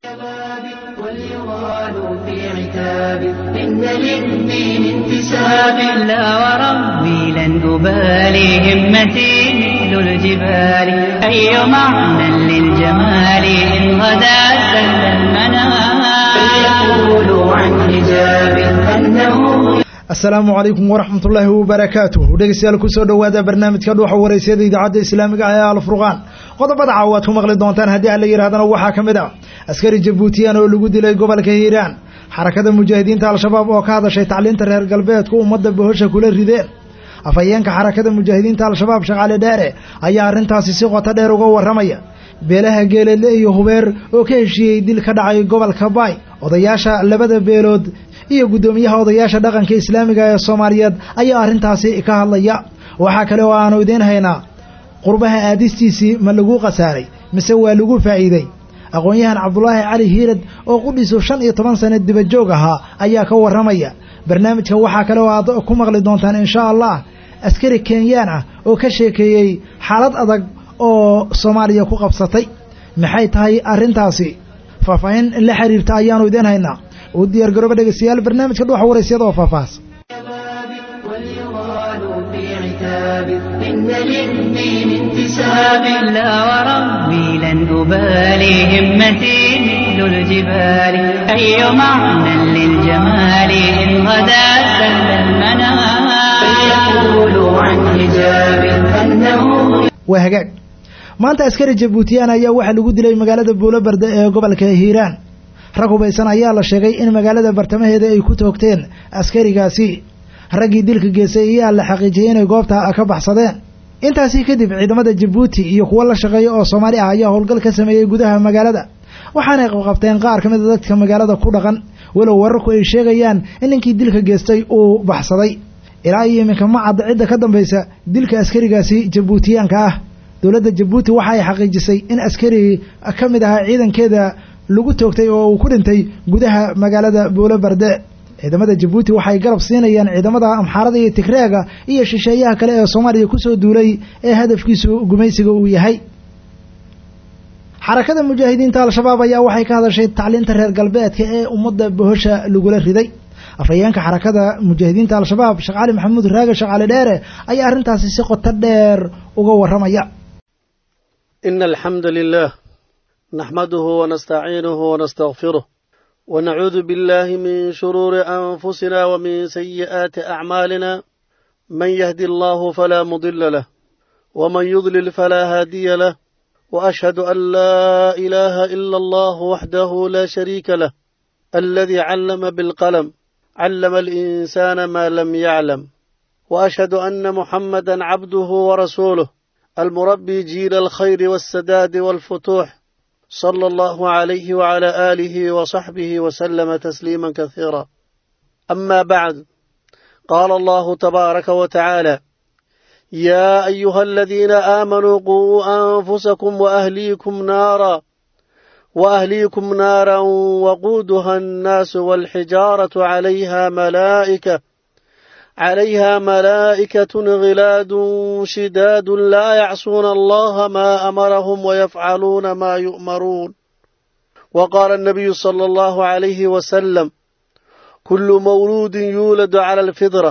واليغال في عتاب إن للدين انتساب لا وربي لن أبالي همتي مثل الجبال أي معنى للجمال إن غدا سل المنام فليقولوا عن حجاب أنه asalaamu calaykum waraxmat ullaahi wabarakaatuh dhegeystayaal kusoo dhowaada barnaamijka dhuuxa waraysyada idaacadda islaamiga ah ee alfurqaan qodobada caawa aad ku maqli doontaan haddii aan la yidhahdana waxaa ka mid ah askari jabuutiyan oo lagu dilay gobolka hiiraan xarakada mujaahidiinta al-shabaab oo ka hadashay tacliinta reer galbeedku ummadda bohosha kula rideen afhayeenka xarakada mujaahidiinta al-shabaab shaqaale dheere ayaa arrintaasi si qoto dheer uga warramaya beelaha geelele iyo hubeer oo ka heshiiyey dil ka dhacay gobolka baay odayaasha labada beelood iyo guddoomiyaha odayaasha dhaqanka islaamiga ee soomaaliyeed ayaa arrintaasi ka hadlaya waxaa kale oo aanu idiin haynaa qurbaha aadistiisii ma lagu khasaaray mise waa lagu faa'iidey aqoon-yahan cabdulaahi cali hiirad oo qudhiisu shan iyo toban sano dibajoog ahaa ayaa ka warramaya barnaamijka waxaa kale oo aad ku maqli doontaan insha allah askari kenyaan ah oo ka sheekeeyey xaalad adag oo soomaaliya ku qabsatay maxay tahay arrintaasi faahfaahin la xiriirta ayaanu idiin haynaa u diyaar garooba dhegeystayaal barnaamijka dhuuxa waraysyada oo faahfaahsan واليغال في عتاب إن للدين انتساب لا وربي لن أبالي همتي مثل الجبال أي معنى للجمال إن غدا سل المنام فليقولوا عن حجاب أنه waa hagaag maanta askari jabuutiyaan ayaa waxaa lagu dilay magaalada buulo barde ee gobolka hiiraan rag hubaysan ayaa la sheegay in magaalada bartamaheeda ay ku toogteen askarigaasi raggii dilka geystay ayaa la xaqiijiyey inay goobta ka baxsadeen intaasi kadib ciidamada jabuuti iyo kuwo la shaqeeya oo soomaali ah ayaa howlgal ka sameeyey gudaha magaalada waxaanay qabqabteen qaar ka mid a dadka magaalada ku dhaqan walow wararku ay sheegayaan in ninkii dilka geystay uu baxsaday ilaa iyo iminka ma cadda cidda ka dambaysa dilka askarigaasi jabuutiyaanka ah dowladda jabuuti waxa ay xaqiijisay in askari ka mid ahaa ciidankeeda lagu toogtay oo uu ku dhintay gudaha magaalada buulo barde ciidamada jabuuti waxay garab siinayaan ciidamada amxaarada iyo tigreega iyo shisheeyaha kale ee soomaaliya kusoo duulay ee hadafkiisu gumaysiga uu yahay xarakada mujaahidiinta al-shabaab ayaa waxay ka hadashay tacliinta reer galbeedka ee ummadda bohosha lagula riday afhayeenka xarakada mujaahidiinta al-shabaab sheekh cali maxamuud raage shaqaale dheere ayaa arrintaasi si qoto dheer uga warramaya إن الحمد لله نحمده ونستعينه ونستغفره ونعوذ بالله من شرور أنفسنا ومن سيئات أعمالنا من يهدي الله فلا مضل له ومن يضلل فلا هادي له وأشهد أن لا إله إلا الله وحده لا شريك له الذي علم بالقلم علم الإنسان ما لم يعلم وأشهد أن محمدا عبده ورسوله المربي جيل الخير والسداد والفتوح صلى الله عليه وعلى آله وصحبه وسلم تسليما كثيرا أما بعد قال الله تبارك وتعالى يا أيها الذين آمنوا قوا أنفسكم وأهليكم نارا وأهليكم نارا وقودها الناس والحجارة عليها ملائكة عليها ملائكة غلاد شداد لا يعصون الله ما أمرهم ويفعلون ما يؤمرون وقال النبي صلى الله عليه وسلم كل مولود يولد على الفطرة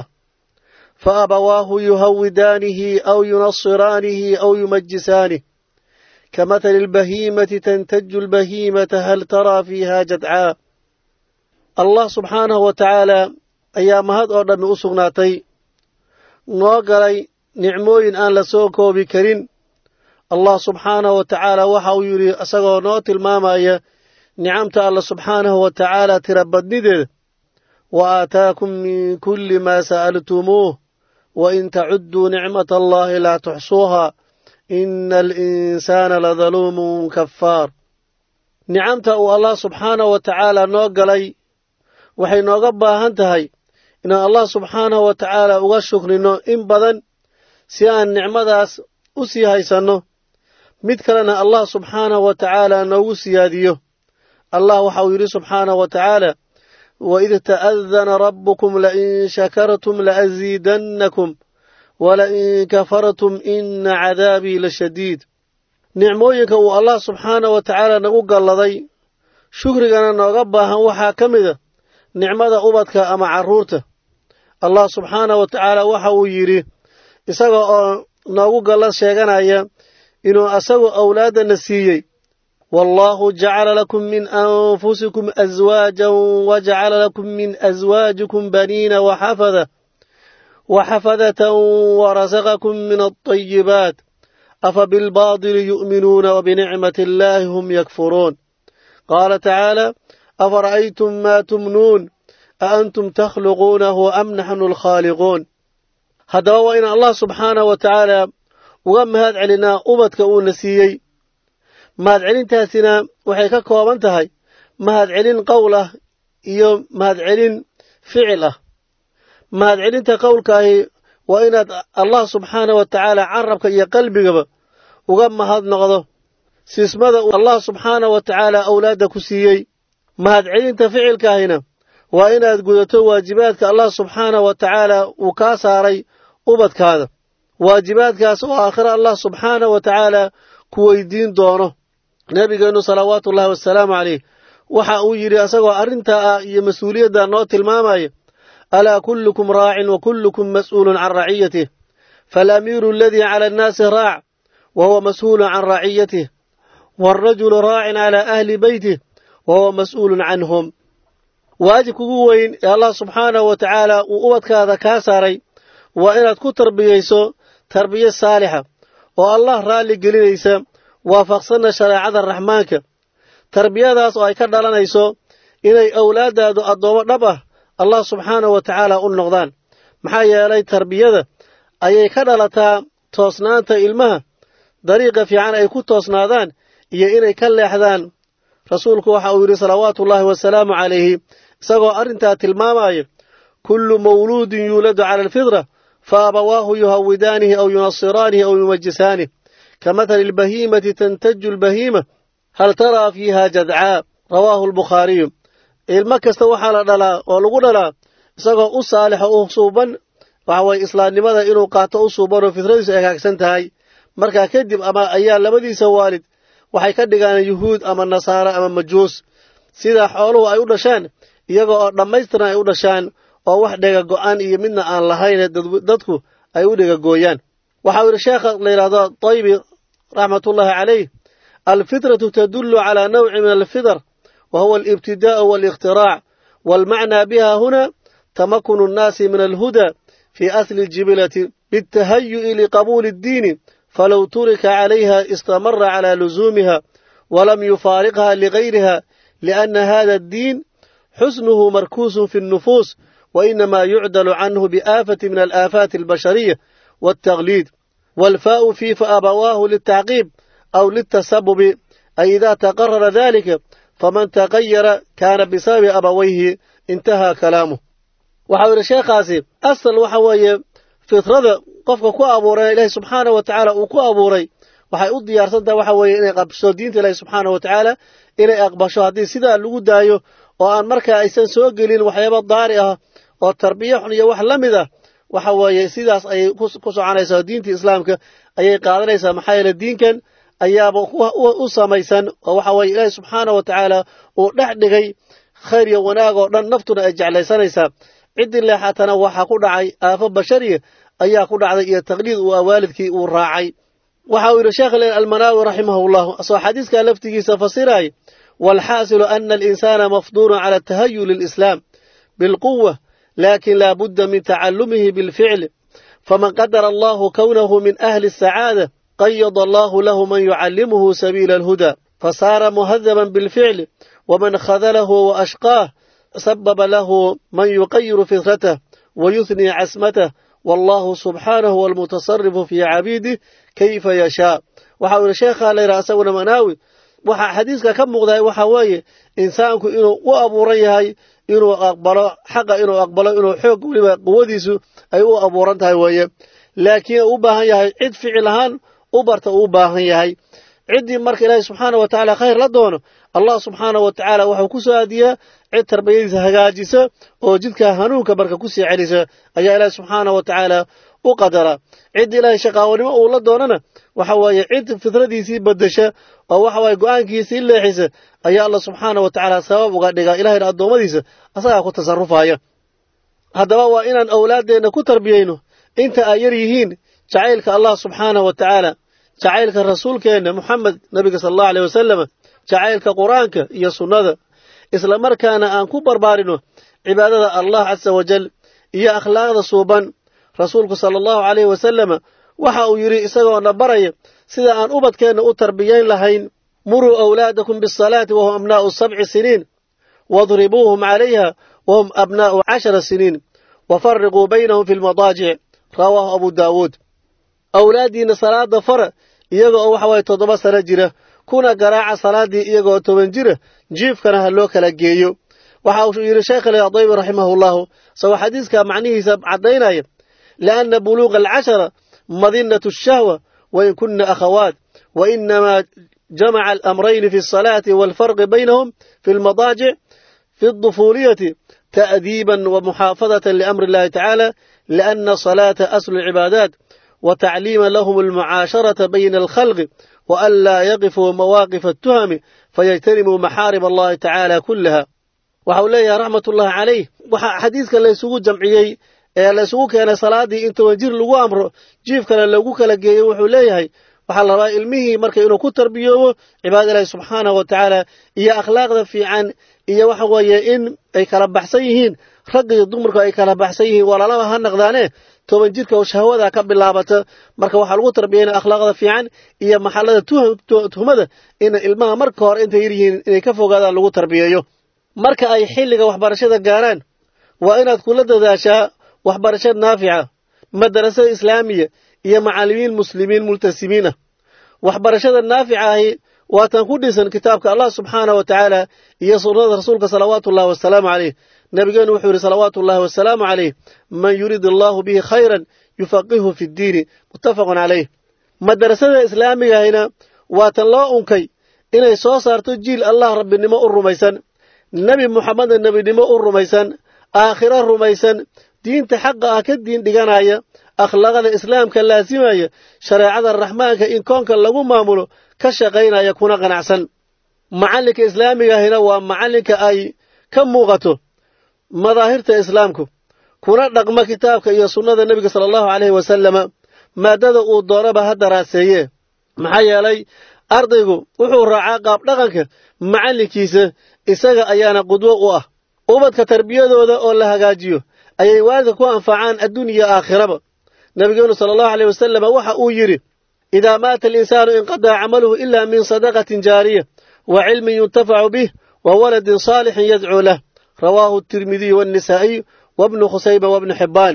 فأبواه يهودانه أو ينصرانه أو يمجسانه كمثل البهيمة تنتج البهيمة هل ترى فيها جدعاء الله سبحانه وتعالى ayaa mahad oo dhammi u sugnaatay noo galay nicmooyin aan la soo koobi karin allah subxaanahu wa tacaala waxa uu yidhi isagoo noo tilmaamaya nicamta alla subxaanahu wa tacaala tira badnideeda wa aataakum min kulli maa sa'altumuuh wa in tacudduu nicmata allahi laa tuxsuuhaa ina alinsaana ladaluumun kafaar nicamta uu allah subxaanahu wa tacaala noo galay waxay nooga baahan tahay inaan allah subxaanahu wa tacaala uga shukrino in badan si aan nicmadaas u sii haysanno mid kalena allah subxaanahu wa tacaala noogu siyaadiyo allah waxa uu yidhi subxaanahu wa tacaala waid ta'adana rabbukum lain shakartum la'asiidannakum walain kafartum ina cadaabii lashadiid nicmooyinka uu allah subxaanahu wa tacaala nagu galladay shukrigana nooga baahan waxaa ka mida nicmada ubadka ama carruurta allah subxaanahu wa tacaala waxa uu yidhi isaga oo noogu galla sheeganaya inuu asagu awlaaddana siiyey wallaahu jacala lakum min anfusikum aswaajan wajacala lakum min aswaajikum baniina waxafada waxafadatan warasaqakum min alطayibaat afa bilbaadili yu'minuuna wabinicmati illaahi hum yakfuruun qaala tacaala afara'aytum maa tumnuun aantum takhluquunahu am naxnu alkhaaliquun haddaba waa inaan allah subxaanahu wa tacaala uga mahad celinaa ubadka uuna siiyey mahadcelintaasina waxay ka kooban tahay mahadcelin qowl ah iyo mahadcelin ficil ah mahadcelinta qowlkaahi waa inaad allah subxaanahu wa tacaala carabka iyo qalbigaba uga mahad noqdo siismada allah subxaanahu wa tacaala awlaadda ku siiyey mahadcelinta ficilkaahina waa inaad gudato waajibaadka allah subxaanahu wa tacaala uu kaa saaray ubadkaada waajibaadkaas oo aakhiro allah subxaanahu wa tacaala ku weydiin doono nebigeennu salawaatu ullahi wasalaamu caleyh waxa uu yidhi asagoo arrintaa ah iyo mas-uuliyadda noo tilmaamaya alaa kullukum raacin wa kullukum mas'uulun can raciyatih faalaamiiru aladii cala annaasi raac wa huwa mas'uulun can raciyatih waalrajulu raacin calaa ahli beytih wa huwa mas'uulun canhum waajibka ugu weyn ee allah subxaanahu wa tacaala uu ubadkaada kaa saaray waa inaad ku tarbiyayso tarbiye saalixa oo allah raalli gelinaysa waafaqsanna shareecada raxmaanka tarbiyadaas oo ay ka dhalanayso inay awlaaddaadu addoommo dhab ah allah subxaanahu wa tacaala u noqdaan maxaa yeelay tarbiyada ayay ka dhalataa toosnaanta ilmaha dariiqa fiican ay ku toosnaadaan iyo inay ka leexdaan rasuulku waxa uu yidhi salawaatuullaahi wasalaamu calayhi isagoo arrintaa tilmaamaya kullu mawluudin yuuladu cala alfitra fa abawaahu yuhawidaanihi aw yunasiraanihi aw yumajisaanihi ka mathali albahiimati tantaju albahiima hal taraa fiiha jadcaa rawaahu albukhaariyu ilmo kasta waxaa la dhalaa oo lagu dhalaa isagoo u saalixa u suuban waxa waye islaamnimada inuu qaato u suuban oo fitradiisu ay hagaagsan tahay markaa kadib ama ayaa labadiisa waalid waxay ka dhigaan yuhuud ama nasaaro ama majuus sidaa xooluhu ay u dhashaan iyaga oo dhammaystiran ay u dhashaan oo wax dhega go'an iyo midna aan lahayn dadku ay u dhega gooyaan waxa uu yidhi sheekha la yidhahdo taybi raxmatullaahi calayh alfitratu tadullu calaa nawci min alfitr wa huwa alibtidaa'u waalikhtiraac waalmacnaa biha huna tamakunu annaasi min alhuda fii asli aljibilati biاltahayu'i liqabuuli addiini falow turika calayha istamara calaa luzuumiha walam yufaariqha ligayriha lianna hada addiin xusnuhu markuusun fi الnufuus وإنما يعدل عنه بآفة من الآفات البشرية والتغليد والفاء في فأبواه للتعقيب أو للتسبب أي إذا تقرر ذلك فمن تغير كان بسبب أبويه انتهى كلامه وحاول الشيخ قاسم أصل وحوي فطرة qofka ku abuuray ilaahay subxaana wa tacaala uu ku abuuray waxay u diyaarsantaha waxa weeye inay qabsho diinta ilaahay subxaana wa tacaala inay aqbasho haddii sidaa lagu daayo oo aan markaa aysan soo gelin waxyaaba daari ah oo tarbiya xun iyo wax la mid ah waxa weeye sidaas ayay ku soconaysaa diinta islaamka ayay qaadanaysaa maxaa yeele diinkan ayaaba u samaysan oo waxa weeye ilaahay subxaana wa tacaala uu dhex dhigay khayr iyo wanaag oo dhan naftuna ay jeclaysanaysaa ciddii leexatana waxaa ku dhacay aafo bashariya ayaa ku dhacday iyo taqliid uu waalidkii uu raacay waxa uu yidhi sheekh almanaawi raximahullah asoo xadiiskaa laftigiisa fasiraya waalxaasilu ana alinsaana mafduurun cala atahayul lislaam bilquwa laakin laa budda min tacalumihi bilficli faman qadara allahu kownahu min ahli asacaada qayada allahu lahu man yucallimuhu sabiila alhuda fasaara muhadaban bilficli waman khadalahu waashqaah sababa lahu man yuqayiru fitratah wayuhnii casmatah wallahu subxaanahu walmutasarifu fii cabiidih kayfa yashaa waxa uu yidhi sheekhaa layidhaha asaguna manaawi waxaa xadiiska ka muuqdahay waxaa weeye insaanku inuu u abuuran yahay inuu aqbalo xaqa inuu aqbalo inuu xoog weliba quwadiisu ay u abuuran tahay weeye laakiin u baahan yahay cid ficil ahaan u barta uu baahan yahay ciddii marka ilaahay subxaana wa tacaala khayr la doono allah subxaana wa tacaala waxuu ku soo aadiyaa cid tarbiyadiisa hagaajisa oo jidka hanuunka marka ku sii celisa ayaa ilaahay subxaana wa tacaala u qadara ciddii ilaahay shaqaawanimo uu la doonana waxa weeye cid fitradiisii beddesha oo waxa waye go'aankiisii leexisa ayaa alla subxaana wa tacaala sabab uga dhigaa ilahayna addoommadiisa asagaa ku tasarrufaya haddaba waa inaan awlaaddeenna ku tarbiyeyno inta ay yar yihiin jacaylka allah subxaana wa tacaala jacaylka rasuulkeenna moxamed nebiga sala allahu aleyh wasalama jacaylka qur-aanka iyo sunnada isla markaana aan ku barbaarino cibaadada allah casa wajal iyo akhlaaqda suuban rasuulku sala allahu aleyhi wasalama waxa uu yidhi isagoona baraya sida aan ubadkeenna u tarbiyayn lahayn muruu awlaadakum bisalaati wahum abnaa'u sabci siniin wadribuuhum calayha wahum abnaa'u cashara siniin wafariquu baynahum fi lmadaajic rawaahu abu daawuud awlaaddiinna salaada fara iyaga oo waxa waye toddoba sano jira kuna garaaca salaaddii iyagaoo toban jira jiifkana ha loo kala geeyo waxa uu yidhi sheekh aladaybi raximahullahu isagoo xadiiskaa macnihiisa caddaynaya lianna buluuqa alcashara madinatu ashahwa wain kunna akhawaat wa inamaa jamaca alamrayni fi alsalaati waalfarqi baynahum fi almadaajic fi aldufuuliyati ta'diiban wa muxaafadatan liamri illahi tacaala lianna salaata aslu alcibaadaat وتعليما لهم المعاشرة بين الخلق وألا يقفوا مواقف التهم فيجتنبوا محارم الله تعالى كلها waxau leeyahay raxmatullahi calayh waxaa xadiidka laysugu jamciyey ee laysugu keenay salaadii in toban jir lagu amro jiifkana lagu kala geeyo wuxuu leeyahay waxaa la rabaa ilmihii marka inuu ku tarbiyoobo cibaada ilaahi subxaanahu wa tacaala iyo akhlaaqda fiican iyo waxa weeye in ay kala baxsan yihiin ragga iyo dumarku ay kala baxsan yihiin walaalaba ha naqdaane toban jirka oo shahwada ka bilaabata marka waxaa lagu tarbiyayna akhlaaqda fiican iyo maxallada tuhmada in ilmaha marka hore intay yar yihiin inay ka fogaadaan lagu tarbiyeeyo marka ay xilliga waxbarashada gaaraan waa inaad kula dadaashaa waxbarasho naafica madarasada islaamiya iyo macallimiin muslimiin multasimiin ah waxbarashada naafica ahi waa tan ku dhisan kitaabka allah subxaana wa tacaala iyo sunnada rasuulka salawaatu ullahi wasalaamu caleyh nabigeenu wuxuu yidhi salawaatu ullahi wasalaamu caleyh man yurid allahu bihi khayran yufaqihu fi ddiini muttafaqun caleyh madarasada islaamigahina waa tan loo unkay inay soo saarto jiil allah rabbinimo u rumaysan nebi muxamedna nebinimo u rumaysan aakhiro rumaysan diinta xaqa ah ka diin dhiganaya akhlaaqda islaamka laasimaya shareecada raxmaanka in koonka lagu maamulo ka shaqaynaya kuna qanacsan macallinka islaamigahina waa macallinka ay ka muuqato madaahirta islaamku kuna dhaqma kitaabka iyo sunnada nebiga sala allahu caleyhi wasalama maaddada uu doonaba ha daraaseeye maxaa yeelay ardaygu wuxuu raacaa qaabdhaqanka macallinkiisa isaga ayaana qudwo u ah ubadka tarbiyadooda oo la hagaajiyo ayay waalidka ku anfacaan adduun iyo aakhiraba nabigeenu sala allahu aleyh wasalam waxa uu yidhi idaa maata alinsaanu inqadaca camaluhu ila min sadaqatin jaariya wa cilmin yuntafacu bih wa waladin saalixin yadcuu lah rawaahu tirmidiyu waannisaa'iy wabnu khusayma wabnu xibbaan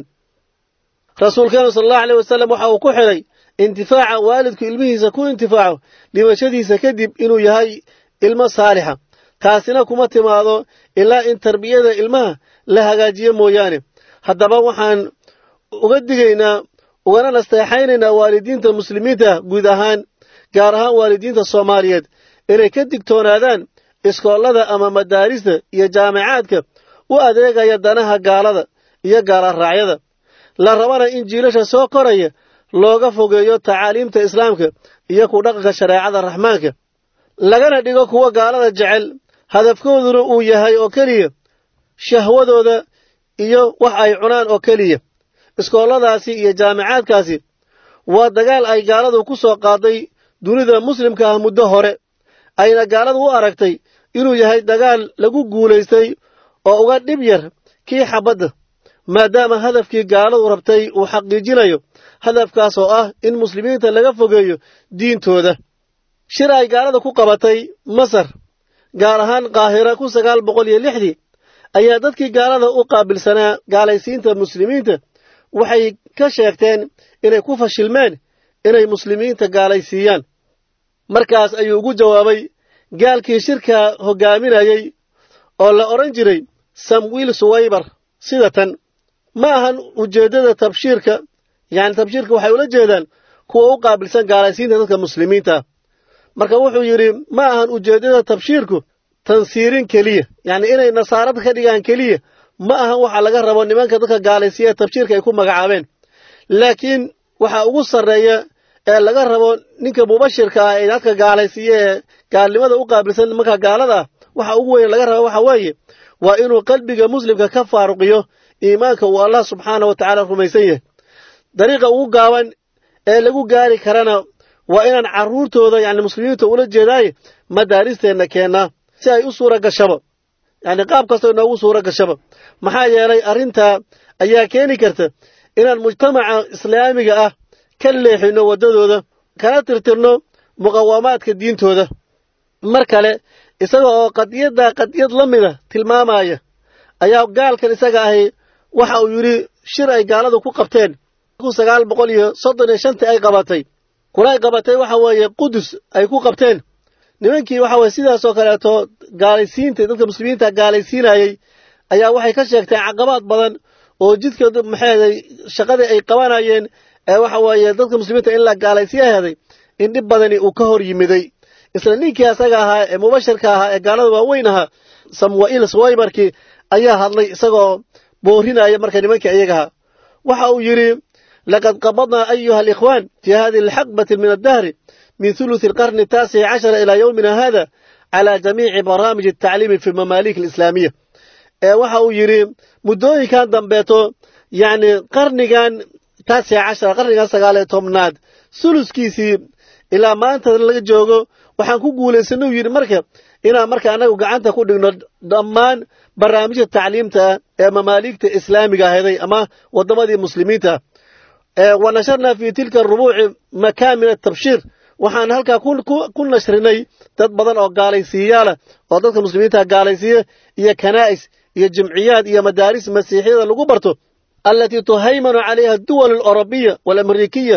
rasuulkeenu sala allahu aleyh wasalam waxa uu ku xidhay intifaaca waalidku ilmihiisa ku intifaaco dhimashadiisa kadib inuu yahay ilmo saalixa taasina kuma timaado ilaa in tarbiyada ilmaha la hagaajiyo mooyaane haddaba waxaan uga digaynaa ugana nasteexaynaynaa waalidiinta muslimiinta guud ahaan gaar ahaan waalidiinta soomaaliyeed inay ka digtoonaadaan iskoollada ama madaarista iyo jaamacaadka u adeegaya danaha gaalada iyo gaalaraacyada la rabana in jiilasha soo koraya looga fogeeyo tacaaliimta islaamka iyo ku dhaqanka shareecada raxmaanka lagana dhigo kuwa gaalada jecel hadafkooduna uu yahay oo keliya shahwadooda iyo wax ay cunaan oo keliya iskoolladaasi iyo jaamacaadkaasi waa dagaal ay gaaladu ku soo qaaday dunida muslimka ah muddo hore ayna gaaladu u aragtay inuu yahay dagaal lagu guulaystay oo uga dhib yar kii xabadda maadaama hadafkii gaaladu rabtay uu xaqiijinayo hadafkaas oo ah in muslimiinta laga fogeeyo diintooda shir ay gaalada ku qabatay masar gaar ahaan qaahira kun sagaal boqol iyo lixdii ayaa dadkii gaalada u qaabilsanaa gaalaysiinta muslimiinta waxay ka sheegteen inay ku fashilmeen inay muslimiinta gaalaysiiyaan markaas ayuu ugu jawaabay gaalkii shirkaa hoggaaminayey oo la odhan jiray samwiil suwaybar sida tan ma ahan ujeeddada tabshiirka yacni tabshiirka waxay ula jeedaan kuwa u qaabilsan gaalaysiinta dadka muslimiinta marka wuxuu yidhi ma ahan ujeeddada tabshiirku tansiirin keliya yacni inay nasaarada ka dhigaan keliya ma ahan waxa laga rabo nimanka dadka gaalaysiiya tabshiirka ay ku magacaabeen laakiin waxaa ugu sarreeya ee laga rabo ninka mubashirka ah ee dadka gaalaysiiye ee gaalnimada u qaabilsan nimanka gaalada ah waxa ugu weyn laga raba waxa weeye waa inuu qalbiga muslimka ka faaruqiyo iimaanka uu allah subxaana wa tacaala rumaysan yahay dariiqa ugu gaaban ee lagu gaari karana waa inaan carruurtooda yacni muslimiinta ula jeedaaye madaaristeenna keennaa si ay u suura gashaba yacni qaab kastoo inoogu suura gashaba maxaa yeelay arrintaa ayaa keeni karta inaan mujtamaca islaamiga ah ka leexinno waddadooda kana tirtirno muqawamaadka diintooda mar kale isaga oo qadiyaddaa qadiyad la mida tilmaamaya ayaa gaalkan isaga ahi waxa uu yidhi shir ay gaaladu ku qabteen kun sagaal boqol iyo soddon iyo shantii ay qabatay kuna ay qabatay waxa weeye qudus ay ku qabteen nimankii waxa weye sidaasoo kaleeto gaalaysiinta dadka muslimiinta gaalaysiinayey ayaa waxay ka sheegteen caqabaad badan oo jidka maxay shaqadii ay qabanayeen ee waxa weeye dadka muslimiinta in la gaalaysiya heday in dhib badani uu ka hor yimiday isla ninkii asaga ahaa ee mubashirka ahaa ee gaalada waaweyn ahaa samwa'iil swaymarkii ayaa hadlay isagoo boorinaya marka nimankii iyaga ahaa waxa uu yidhi laqad qabadnaa ayuha alikhwaan fii hadihi alxaqbati min addahri min thuluthi alqarni ataasici cashara ilaa yowmina hada calaa jamiici barnaamij altacliimi fi almamaalik alislaamiya ee waxa uu yidhi muddooyinkan dambeeto yacni qarnigan taasica cashara qarnigan sagaaliyo tobnaad suluskiisii ilaa maanta laga joogo waxaan ku guulaysanay uu yidhi marka inaan marka annagu gacanta ku dhigno dhammaan barnaamijka tacliimta ee mamaaligta islaamiga aheeday ama waddamadii muslimiinta wa nasharnaa fii tilka arubuuci makaamin atabshiir waxaan halkaa ku nashrinay dad badan oo gaalaysiiyaalah oo dadka muslimiinta gaalaysiiya iyo kanaa'is iyo jimciyaad iyo madaaris masiixiyada lagu barto alatii tuhaymanu calayha adduwal alorobiya waalamriikiya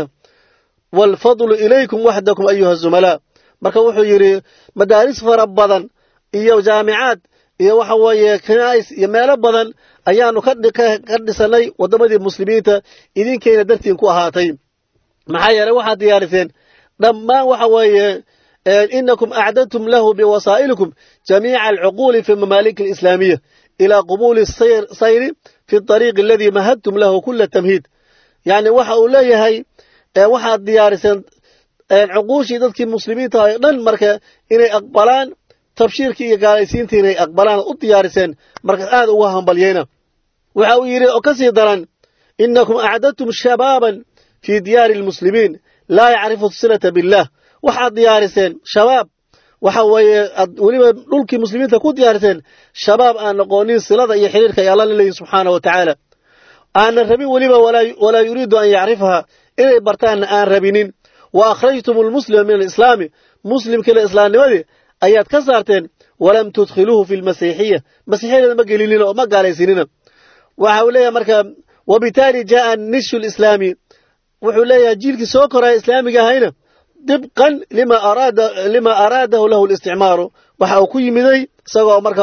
waalfadlu ilaykum waxdakum ayuha zumalaa marka wuxuu yidhi madaaris fara badan iyo jaamicaad iyo waxa weeye kanaa'is iyo meelo badan ayaanu ka dhisannay waddamadii muslimiinta idinkayna dartiin ku ahaatay maxaa yeelay waxaad diyaariseen dhammaan waxa weeye inakum acdadtum lahu biwasaa'ilikum jamiica alcuquuli fi almamaalik alislaamiya ilaa qubuuli sayri fi ariiqi aladii mahadtum lahu kula tamhiid yacni waxa uu leeyahay waxaad diyaariseen cuquushii dadkii muslimiinta oo dhan marka inay aqbalaan tabshiirkii iyo gaalaysiintii inay aqbalaan u diyaariseen markaas aad uga hambalyeyna waxa uu yidhi oo ka sii daran inakum acdadtum shabaaban fii diyaari almuslimiin laa yacrifu silata billaah waxaad diyaariseen shabaab waxa weeye aad weliba dhulkii muslimiinta ku diyaariseen shabaab aan aqoonin silada iyo xiriirka ay alla leeyihin subxaana wa tacaala aanan rabin weliba walaa yuriidu an yacrifaha inay bartaanna aan rabinin wa akhrajtum almuslima min alislaami muslimkiila islaamnimadii ayaad ka saarteen walam tudkhiluuhu fi lmasiixiya masiixiyada ma gelinina oo ma gaalaysinina waxa uu leeyahay marka wabitaali jaaa nishu lislaami wuxuu leeyahay jiilkii soo koraya islaamiga ahayna dibqan lima araada lima araadahu lahu listicmaaru waxa uu ku yimiday isagoo marka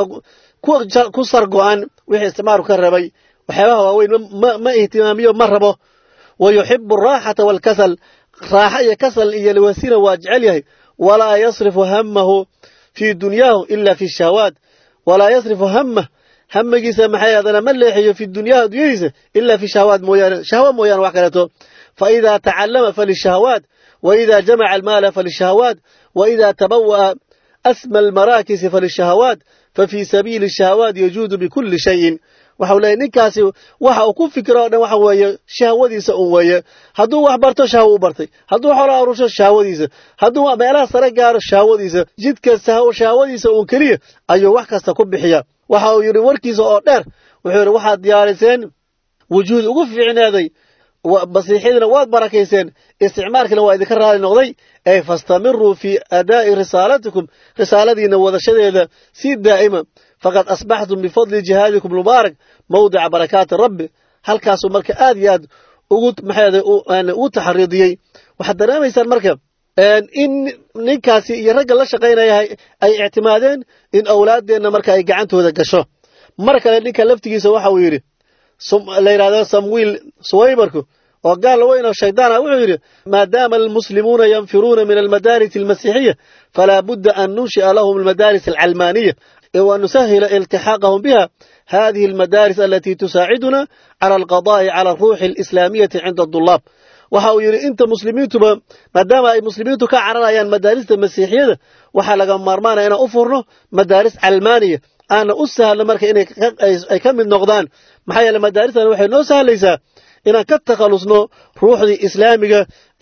ku sargo-an wixii isticmaaru ka rabay waxyaabaha waaweyn ma ihtimaamiyo ma rabo wa yuxibu araaxata waalkasal raaxa iyo kasal iyo liwasina waa jecel yahay walaa yasrifu hamahu fii dunyaahu ila fi shahawaat walaa yasrifu hamah hamagiisa maxay adana ma leexiyo fi dunyaahu dunyadiisa ila fi shahawaat mooyaane shahwa mooyaane wax kaleeto فإذا تعلم فللشهوات وإذا جمع المال فللشهوات وإذا تبوأ أسمى المراكز فللشهوات ففي سبيل الشهوات يجود بكل شيء وحولي نكاسي waxa uu ku fikiro dhan waxa weeye shahwadiisa uu weeye hadduu wax barto shahwo u bartay hadduu xoolo arusho shahwadiisa hadduu meelaha sare gaaro shahwadiisa jidka shahwadiisa uun keliya ayuu wax kasta ku bixiya waxa uu yidhi warkiisa oo dheer wuxuu yidhi waxaad diyaariseen wujuud ugu fiicnaaday masiixiyadina waad barakayseen isticmaalkiina waa idinka raali noqday ay fastamiruu fii adaa'i risaalatikum risaaladiina wadashadeeda sii daa'ima faqad asbaxtum bifadli jihaadikum mubaarak mawdica barakaati rabbi halkaasuu marka aad iyo aad ugu maxaade ugu taxariidiyey waxaad dareemaysaan marka in ninkaasi iyo ragga la shaqaynaya ay ictimaadeen in awlaaddeenna marka ay gacantooda gasho mar kale ninka laftigiisa waxa uu yidhi la yidhahdo samwiil suwaybarku oo gaal weyn oo shaydaana wuxuu yidhi maadaama almuslimuuna yanfiruuna min almadaaris almasiixiya falaa budda an nunshi'a lahum almadaaris alcalmaaniya وأن نسهل التحاقهم بها هذه المدارس التي تساعدنا على القضاء على الروح الإسلامية عند الطلاب waxa uu yidhi inta muslimiintuba maadaama ay muslimiintu ka cararayaan madaarista masiixiyada waxaa laga maarmaanaya inaan u furno madaaris calmaaniya aana u sahlo marka inay ay ka mid noqdaan maxaa yeele madaaristan waxay noo sahlaysaa inaan ka takhallusno ruuxdii islaamiga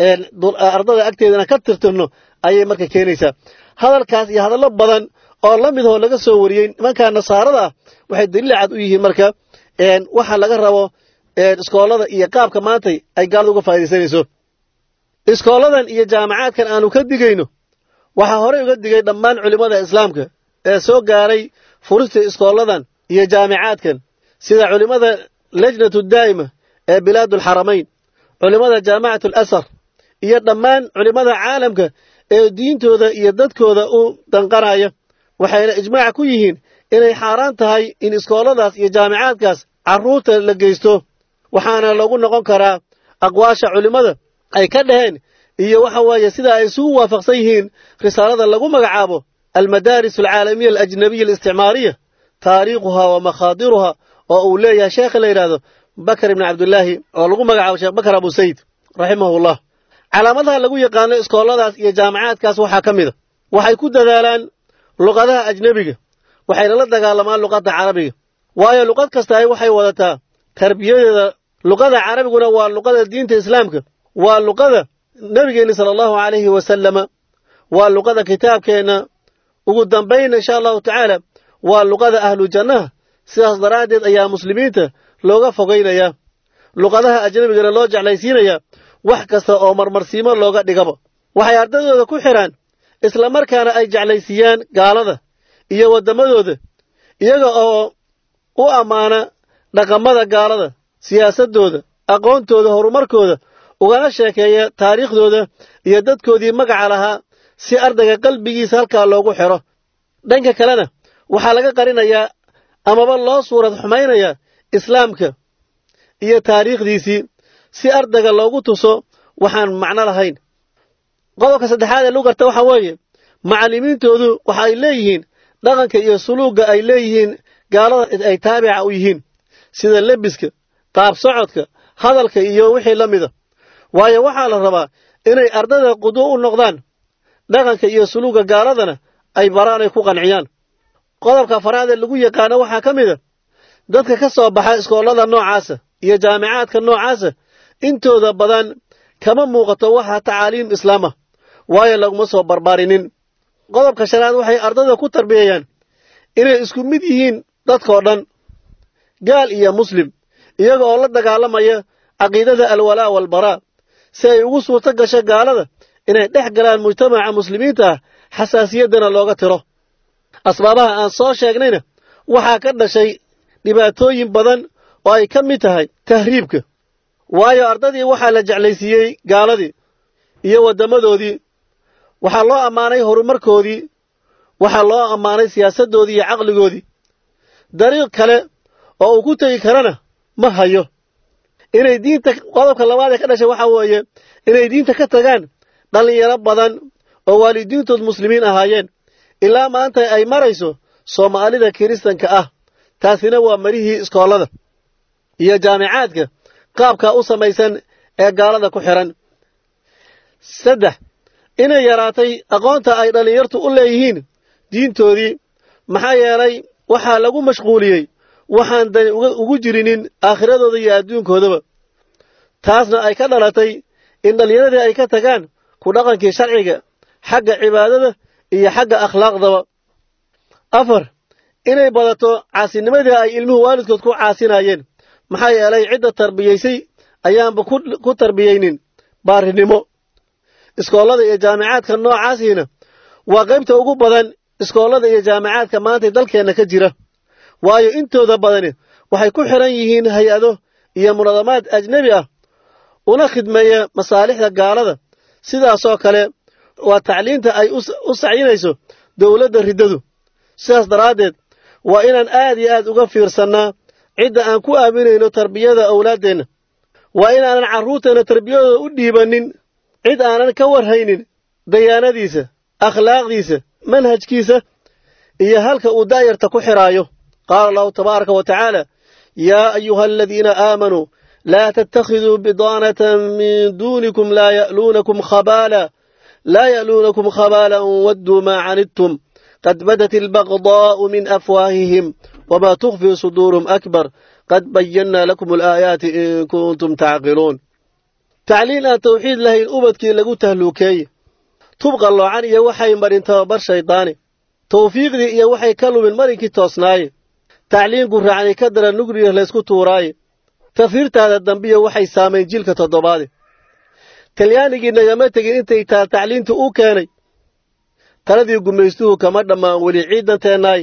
ardada agteeda inaan ka tirtirno ayay marka keenaysaa hadalkaas iyo hadallo badan oo la mid oo laga soo wariyey nimankaa nasaarada ah waxay daliil cad u yihiin marka waxa laga rabo iskoolada iyo qaabka maantay ay gaalada uga faa'idaysanayso iskooladan iyo jaamacaadkan aanu ka digayno waxaa horey uga digay dhammaan culimmada islaamka ee soo gaaray furista iskooladan iyo jaamicaadkan sida culimmada lejnatu daa'ima ee bilaadulxaramayn culimmada jaamacatu alasar iyo dhammaan culimmada caalamka ee diintooda iyo dadkooda u danqanaya waxayna ijmaac ku yihiin inay xaaraan tahay in iskooladaas iyo jaamicaadkaas carruurta la geysto waxaana lagu noqon karaa aqwaasha culimmada ay ka dhaheen iyo waxa weeye sida ay isugu waafaqsan yihiin risaalada lagu magacaabo almadaaris alcaalamiya alajnabiya alisticmaariya taariikhuhaa wa makhaadiruhaa oo uu leeyahay sheekha la yidhaahdo bakar ibni cabdillaahi oo lagu magacaabo sheekh bakar abu sayd raximahullah calaamadaha lagu yaqaano iskooladaas iyo jaamacaadkaas waxaa ka mid a waxay ku dadaalaan luqadaha ajnebiga waxayna la dagaalamaan luqadda carabiga waayo luqad kastaay waxay wadataa tarbiyadeeda luqada carabiguna waa luqada diinta islaamka waa luqada nebigeenna sala allahu calayhi wasalama waa luqada kitaabkeenna ugu dambayn insha allahu tacaala waa luqada ahlu jannaha sidaas daraaddeed ayaa muslimiinta looga fogaynayaa luqadaha ajnebigana loo jeclaysiinayaa wax kasta oo marmarsiimo looga dhigaba waxay ardadooda ku xidhaan isla markaana ay jeclaysiiyaan gaalada iyo waddamadooda iyaga oo u ammaana dhaqamada gaalada siyaasaddooda aqoontooda horumarkooda ugana sheekeeya taariikhdooda iyo dadkoodii magaca lahaa si ardayga qalbigiisa halkaa loogu xidho dhanka kalena waxaa laga qarinayaa amaba loo suurad xumaynayaa islaamka iyo taariikhdiisii si ardayga loogu tuso waxaan macno lahayn qodobka saddexaad ee lagu garta waxaa weeye macallimiintoodu waxa ay leeyihiin dhaqanka iyo suluugga ay leeyihiin gaalada ay taabica u yihiin sida lebiska qaab socodka hadalka iyo wixii la mida waayo waxaa la rabaa inay ardada qudwo u noqdaan dhaqanka iyo suluugga gaaladana ay baraan ay ku qanciyaan qodobka faraad ee lagu yaqaano waxaa ka mid a dadka ka soo baxa iskoolada noocaasa iyo jaamicaadka noocaasa intooda badan kama muuqato waxa tacaaliim islaamah waayo laguma soo barbaarinin qodobka shanaad waxay ardada ku tarbiyayaan inay isku mid yihiin dadkoo dhan gaal iyo muslim iyaga oo la dagaalamaya caqiidada alwalaa walbaraa si ay ugu suurto gasho gaalada inay dhex galaan mujtamaca muslimiinta ah xasaasiyaddana looga tiro asbaabaha aan soo sheegnayna waxaa ka dhashay dhibaatooyin badan oo ay ka mid tahay tahriibka waayo ardadii waxaa la jeclaysiiyey gaaladii iyo waddamadoodii waxaa loo ammaanay horumarkoodii waxaa loo ammaanay siyaasaddoodii iyo caqligoodii dariiq kale oo uu ku tegi karana ma hayo inay diinta qodobka labaad ee ka dhashay waxaa weeye inay diinta ka tagaan dhallinyaro badan oo waalidiintood muslimiin ahaayeen ilaa maanta ay marayso soomaalida kiristanka ah taasina waa marihii iskoolada iyo jaamicaadka qaabkaa u samaysan ee gaalada ku xidhan saddex inay yaraatay aqoonta ay dhallinyartu u leeyihiin diintoodii maxaa yeelay waxaa lagu mashquuliyey waxaan dani ugu jirinin aakhiradooda iyo adduunkoodaba taasna ay ka dhalatay in dhallinyaradii ay ka tagaan ku dhaqankii sharciga xagga cibaadada iyo xagga akhlaaqdaba afar inay badato caasinimadii ay ilmuhu waalidkood ku caasinayeen maxaa yeelay cidda tarbiyaysay ayaanba ku tarbiyaynin baarinimo iskoollada iyo jaamicaadka noocaasiina waa qaybta ugu badan iskoollada iyo jaamicaadka maanta dalkeenna ka jira waayo intooda badani waxay ku xidhan yihiin hay-ado iyo munadamaad ajnebi ah una khidmeeya masaalixda gaalada sidaasoo kale waa tacliinta ay u sacyinayso dowladda riddadu sidaas daraaddeed waa inaan aad iyo aad uga fiirsannaa cidda aan ku aaminayno tarbiyada awlaaddeenna waa inaanan carruurteenna tarbiyadooda u dhiibannin cid aanan ka warhaynin dayaanadiisa akhlaaqdiisa manhajkiisa iyo halka uu daayarta ku xidhaayo qaala allahu tabaaraka wa tacaala yaa ayuha aladiina aamanuu laa tattakhiduu bidaanata min duunikum laa ya'luunakum khabaala laa ya'luunakum khabaalan wadduu maa canidtum qad badat albagdaa'u min afwaahihim wamaa tukhfii suduurum akbar qad bayannaa lakum alaayaati in kuntum tacqiluun tacliin aan tawxiid lahayn ubadkii lagu tahluukeeye tub qalloocan iyo waxay marin tababar shaydaani tawfiiqdii iyo waxay ka lumin marinkii toosnaaye tacliinku raacnay ka dara nugriga laysku tuuraaye tafiirtaada dambiyo waxay saamayn jilka toddobaade talyaanigii nagama tegin intay taa tacliintii u keenay taladii gumaystuhu kama dhammaan weli ciidanteennaaye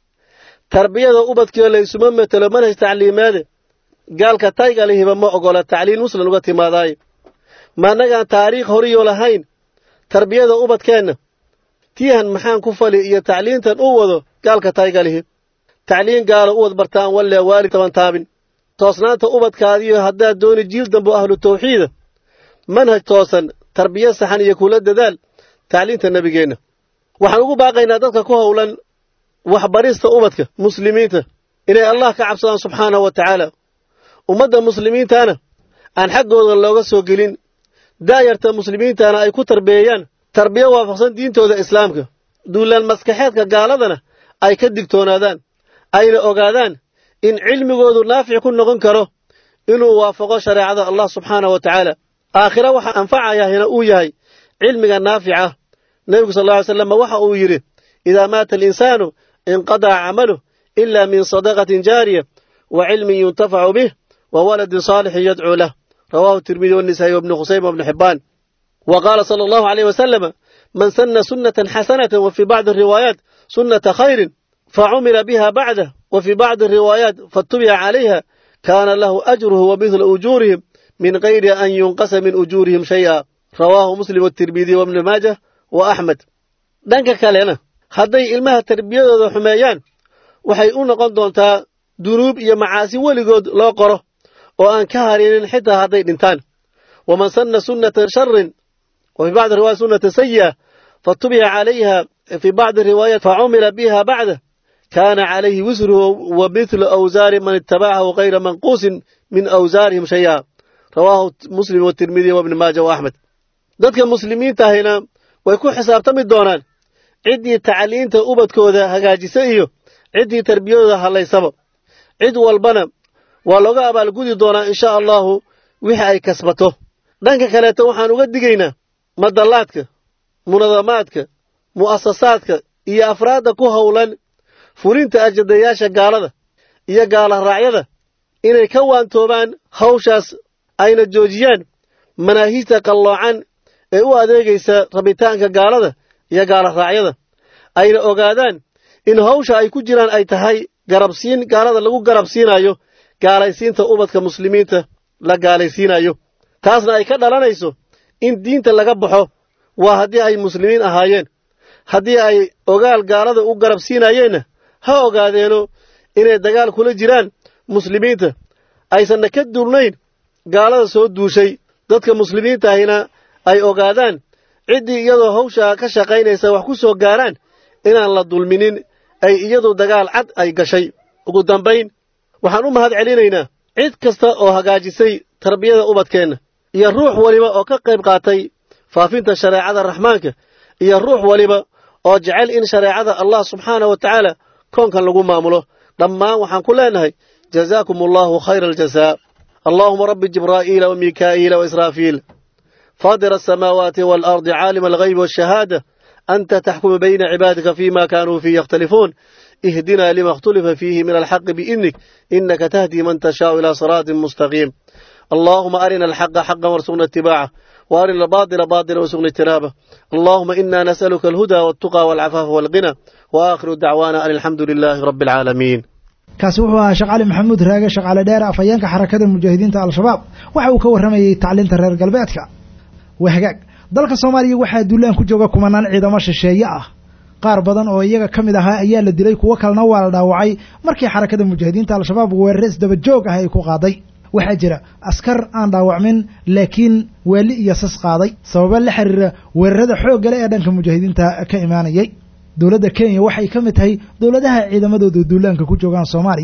tarbiyada ubadkiio laysuma metelo manhaj tacliimeede gaalka taygalihiba ma ogola tacliin muslim uga timaadaaye maannagaan taariikh horiyoo lahayn tarbiyada ubadkeenna tiihan maxaan ku fali iyo tacliintan u wado gaalka taygalihi tacliin gaalo uwad bartaan wallee waalid taban taabin toosnaanta ubadkaadiyo haddaad dooni jiil dambo ahlu tawxiida manhaj toosan tarbiya saxan iyo kula dadaal tacliinta nebigeenna waxaan ugu baaqaynaa dadka ku howlan waxbarista ubadka muslimiinta inay allah ka cabsadaan subxaanahu wa tacaala ummadda muslimiintana aan xaggooda looga soo gelin daayarta muslimiintana ay ku tarbeeyaan tarbiyo waafaqsan diintooda islaamka duulaan maskaxeedka gaaladana ay ka digtoonaadaan ayna ogaadaan in cilmigoodu naafic ku noqon karo inuu waafaqo shareecada allah subxaanahu wa tacaala aakhira waxa anfacayahina uu yahay cilmiga naafica nebigu sal lla ly slam waxa uu yidhi idaa maata alinsaanu inqadaca camaluh ila min sadaqatin jaariya wa cilmin yuntafacu bih wa waladin saalixin yadcuu lah rawahu tirmidi wanisaa'i wabnu khusayma wabnu xibbaan wa qaala sala allahu alayh wasalama man sanna sunnatan xasanatan wa fii bacdi riwaayaat sunnata khayrin facumila biha bacdah wa fii bacdi riwaayaat faatubica calayha kaana lahu ajruhu wa midlu ujuurihim min gayri an yunqasa min ujuurihim shay'a rawaahu muslim watirmidiy wabnu maajah wa axmed dhanka kalena hadday ilmaha tarbiyadooda xumeeyaan waxay u noqon doontaa dunuub iyo macaasi weligood loo qoro oo aan ka harinin xitaa hadday dhintaan waman sanna sunnata sharin wa fii bacdi riwaayat sunnata sayi'a fatubica calayha fii bacdi riwaayat facumila biha bacdah kaana calayhi wisruhu wa mithlu awsaari man itabacahu kayra manquusin min awsaarihim shay'a rawaahu muslim watirmidiy wabni maaja wa axmed dadka muslimiintahayna way ku xisaabtami doonaan ciddii tacliinta ubadkooda hagaajisa iyo ciddii tarbiyadooda hallaysaba cid walbana waa looga abaalgudi doonaa insha allahu wixii ay kasbato dhanka kaleeto waxaan uga digaynaa madallaadka munadamaadka mu'asasaadka iyo afraadda ku howlan fulinta ajadayaasha gaalada iyo gaalaraacyada inay ka waantoobaan hawshaas ayna joojiyaan manaahiijta qalloocan ee u adeegaysa rabitaanka gaalada iyo gaalaraacyada ayna ogaadaan in hawsha ay ku jiraan ay tahay garabsiin gaalada lagu garabsiinayo gaalaysiinta ubadka muslimiinta la gaalaysiinayo taasna ay ka dhalanayso in diinta laga baxo waa haddii ay muslimiin ahaayeen haddii ay ogaal gaalada u garabsiinayeenna ha ogaadeeno inay dagaal kula jiraan muslimiinta aysanna ka duulnayn gaalada soo duushay dadka muslimiintahina ay ogaadaan ciddii iyadoo hawshaa ka shaqaynaysa wax ku soo gaaraan inaan la dulminin ay iyadu dagaal cad ay gashay ugu dambayn waxaan u mahad celinaynaa cid kasta oo hagaajisay tarbiyada ubadkeenna iyo ruux waliba oo ka qayb qaatay faafinta shareecada raxmaanka iyo ruux waliba oo jecel in shareecada allah subxaanah wa tacaala koonkan lagu maamulo dhammaan waxaan ku leenahay jazaakum allahu khayra aljazaa allahuma rabbi jibraa'iila wa mikaa'iila wa israafiil faadira asamaawaati waalardi caalima alghaybi waashahaada anta taxkumu bayna cibaadika fima kaanuu fiihi yakhtalifuun اهدنا لما اختلف فيه من الحق بإذنك إنك تهدي من تشاء إلى صراط مستقيم اللهم أرنا الحق حقا وارزقنا اتباعه وأرنا الباطل باطلا وارزقنا اجتنابه اللهم إنا نسألك الهدى والتقى والعفاف والغنى وآخر دعوانا أن الحمد لله رب العالمين kaasi wuxuu ahaa sheekh cali maxamuud raage shaqaale dheer afhayeenka xarakada mujaahidiinta al-shabaab waxa uu ka warramayey tacliinta reer galbeedka wahagaag dalka soomaaliya waxaa duulaan ku jooga kumanaan ciidamo shisheeye ah qaar badan oo iyaga ka mid ahaa ayaa la dilay kuwo kalena waa la dhaawacay markii xarakada mujaahidiinta al-shabaab weerare isdaba joog ah ay ku qaaday waxaa jira askar aan dhaawacmin laakiin waali iyo sas qaaday sababa la xiriira weerarada xooggale ee dhanka mujaahidiinta ka imaanayay dowladda kenya waxay ka mid tahay dowladaha ciidamadooda duulaanka ku joogaan soomaaliya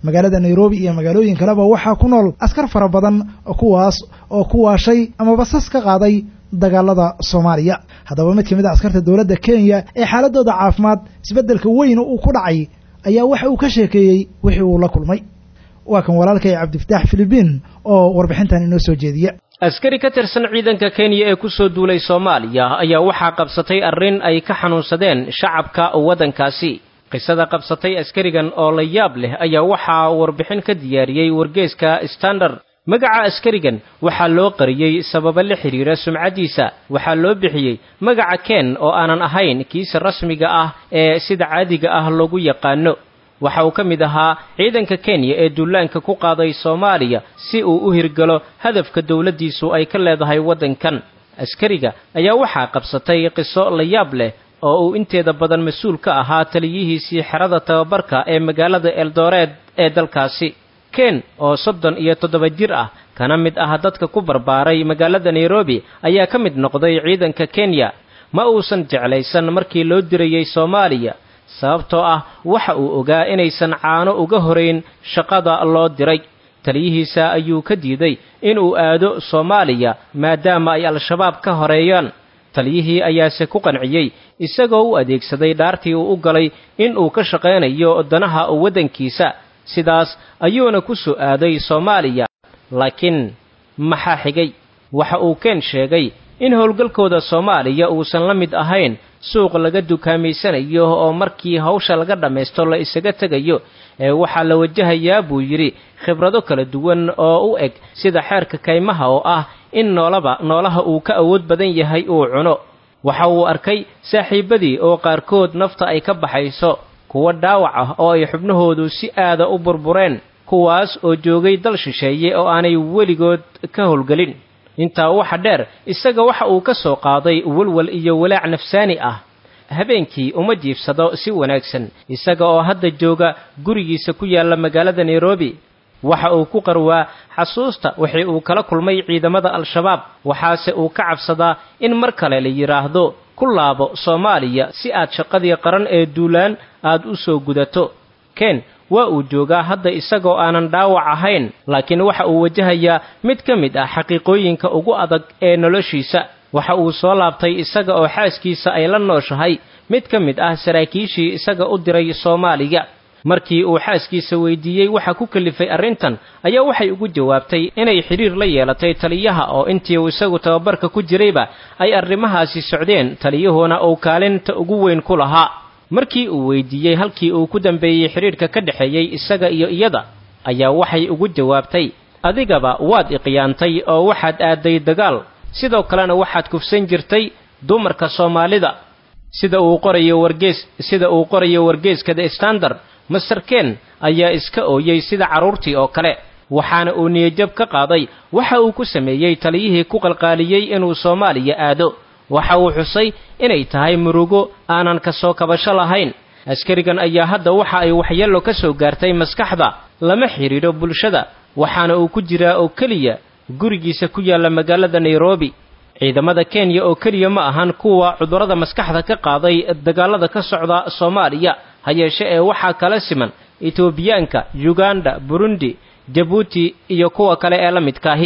magaalada nairobi iyo magaalooyin kaleba waxaa ku nool askar fara badan kuwaas oo ku waashay ama basas ka qaaday dagaalada soomaaliya haddaba mid ka mid a askarta dowladda kenya ee xaaladooda caafimaad isbeddelka weyn uu ku dhacay ayaa waxa uu ka sheekeeyey wixii uu la kulmay waa kan walaalkay cabdifataax filibiin oo warbixintan inoo soo jeediya askari ka tirsan ciidanka kenya ee ku soo duulay soomaaliya ayaa waxaa qabsatay arrin ay ka xanuunsadeen shacabka waddankaasi qisada qabsatay askarigan oo la yaab leh ayaa waxaa warbixin ka diyaariyey wargeeska standard magaca askarigan waxaa loo qariyey sababa la xidhiira sumcaddiisa waxaa loo bixiyey magaca ken oo aanan ahayn kiisa rasmiga ah ee sida caadiga ah loogu yaqaano waxa uu ka mid ahaa ciidanka kenya ee duulaanka ku qaaday soomaaliya si uu u hirgalo hadafka dowladdiisu ay ka leedahay waddankan askariga ayaa waxaa qabsatay qiso la yaab leh oo uu inteeda badan mas-uul ka ahaa taliyihiisii xerada tababarka ee magaalada eldoreed ee dalkaasi ken oo soddon iyo toddoba jir ah kana mid ah dadka ku barbaaray magaalada nairobi ayaa ka mid noqday ciidanka kenya ma uusan jeclaysan markii loo dirayey soomaaliya sababtoo ah waxa uu ogaa inaysan caano uga horayn shaqada loo diray taliyihiisa ayuu ka diiday inuu aado soomaaliya maadaama ay al-shabaab ka horeeyaan taliyihii ayaase ku qanciyey isagoo u adeegsaday dhaartii uu u galay inuu ka shaqaynayo danaha waddankiisa sidaas ayuuna ku soo aaday soomaaliya laakiin maxaa xigay waxa uu ken sheegay in howlgalkooda soomaaliya uusan la mid ahayn suuq laga dukaameysanayo oo markii hawsha laga dhammaysto la isaga tegayo ee waxaa la wajahayaa buu yidhi khibrado kala duwan oo u eg sida xeerka kaymaha oo ah in noolaba noolaha uu ka awood badan yahay uu cuno waxa uu arkay saaxiibbadii oo qaarkood nafta ay ka baxayso kuwa dhaawac ah oo ay xubnahoodu si aada u burbureen kuwaas oo joogay dal shisheeye oo aanay weligood ka howlgelin intaa waxa dheer isaga waxa uu ka soo qaaday walwal iyo walaac nafsaani ah habeenkii uma jiifsado si wanaagsan isaga oo hadda jooga gurigiisa ku yaalla magaalada nairobi waxa uu ku qarwaa xasuusta wixii uu kala kulmay ciidamada al-shabaab waxaase uu ka cabsadaa in mar kale la yidhaahdo ku laabo soomaaliya si aad shaqadii qaran ee duulaan aad u soo gudato ken waa uu joogaa hadda isagoo aanan dhaawac ahayn laakiin waxa uu wajahayaa mid ka mid ah xaqiiqooyinka ugu adag ee noloshiisa waxa uu soo laabtay isaga oo xaaskiisa ay la nooshahay mid ka mid ah saraakiishii isaga u diray soomaaliya markii uu xaaskiisa weydiiyey waxa ku kalifay arrintan ayaa waxay ugu jawaabtay inay xidhiir la yeelatay taliyaha oo intii uu isagu tababarka ku jirayba ay arrimahaasi socdeen taliyuhuna uu kaalinta ugu weyn ku lahaa markii uu weydiiyey halkii uu ku dambeeyey xidhiidhka ka dhexeeyey isaga iyo iyada ayaa waxay ugu jawaabtay adigaba waad iqiyaantay oo waxaad aaday dagaal sidoo kalena waxaad kufsan jirtay dumarka soomaalida sida uu qorayo wargees sida uu qorayo wargeeska the standard master ken ayaa iska ooyey sida carruurtii oo kale waxaana uu niyajab ka qaaday waxa uu ku sameeyey taliyihii ku qalqaaliyey inuu soomaaliya aado waxa uu xusay inay tahay murugo aanan ka soo kabasho lahayn askarigan ayaa hadda waxa ay waxyeello ka soo gaartay maskaxda lama xidhiidho bulshada waxaana uu ku jiraa oo keliya gurigiisa ku yaalla magaalada nairobi ciidamada kenya oo keliya ma ahan kuwa cudurrada maskaxda ka qaaday dagaalada ka socda soomaaliya ha yeeshe ee waxaa kala siman etoobiyaanka yuganda burundi jabuuti iyo kuwa kale ee la midkaahi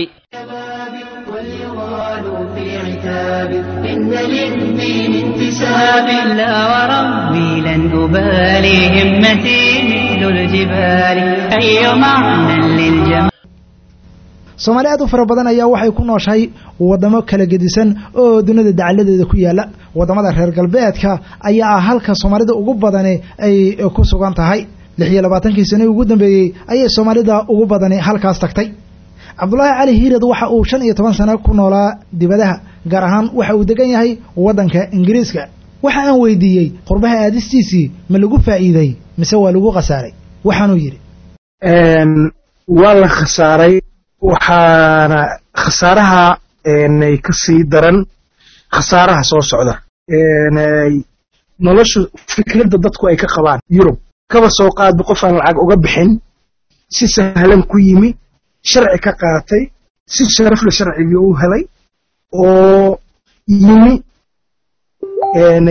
إن للدين انتساب لا وربي لن أبالي همتي مثل الجبال أي معنى للجمال soomaali aad u fara badan ayaa waxay ku nooshahay waddamo kala gedisan oo dunida dacaladeeda ku yaalla waddamada reer galbeedka ayaa ah halka soomaalida ugu badani ay ku sugan tahay lix iyo labaatankii sano ugu dambeeyey ayay soomaalida ugu badani halkaas tagtay cabdulaahi cali hiirad waxa uu shan iyo toban sano ku noolaa dibadaha gaar ahaan waxa uu degan yahay waddanka ingiriiska waxa aan weydiiyey qurbaha aadistiisii ma lagu faa'iiday mise waa lagu khasaaray waxaanuu yidhi waa la khasaaray waxaana khasaaraha ay ka sii daran khasaaraha soo socda noloshu fikradda dadku ay ka qabaan yurub kaba soo qaadba qof aan lacag uga bixin si sahlan ku yimi sharci ka qaatay si sharafle sharcigii u helay oo yimi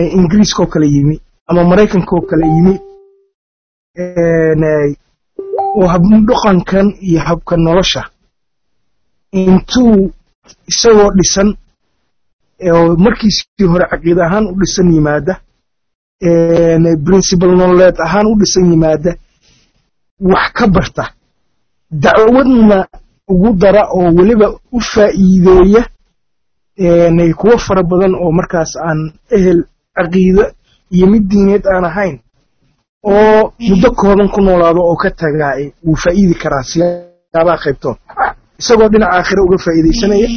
ingiriiskaoo kale yimi ama maraykankaoo kale yimi oo habdhaqankan iyo habka nolosha intuu isagoo dhisan oo markiisii hore caqiid ahaan u dhisan yimaada principal nololeed ahaan u dhisan yimaada wax ka barta dacwadna ugu dara oo weliba u faa'iideeya kuwo fara badan oo markaas aan ehel caqiido iyo mid diineed aan ahayn oo muddo kooban ku noolaado oo ka tagaa wuu faa'iidi karaa siyaabaha qaybtood isagoo dhinaca aakhire uga faa'iidaysanaya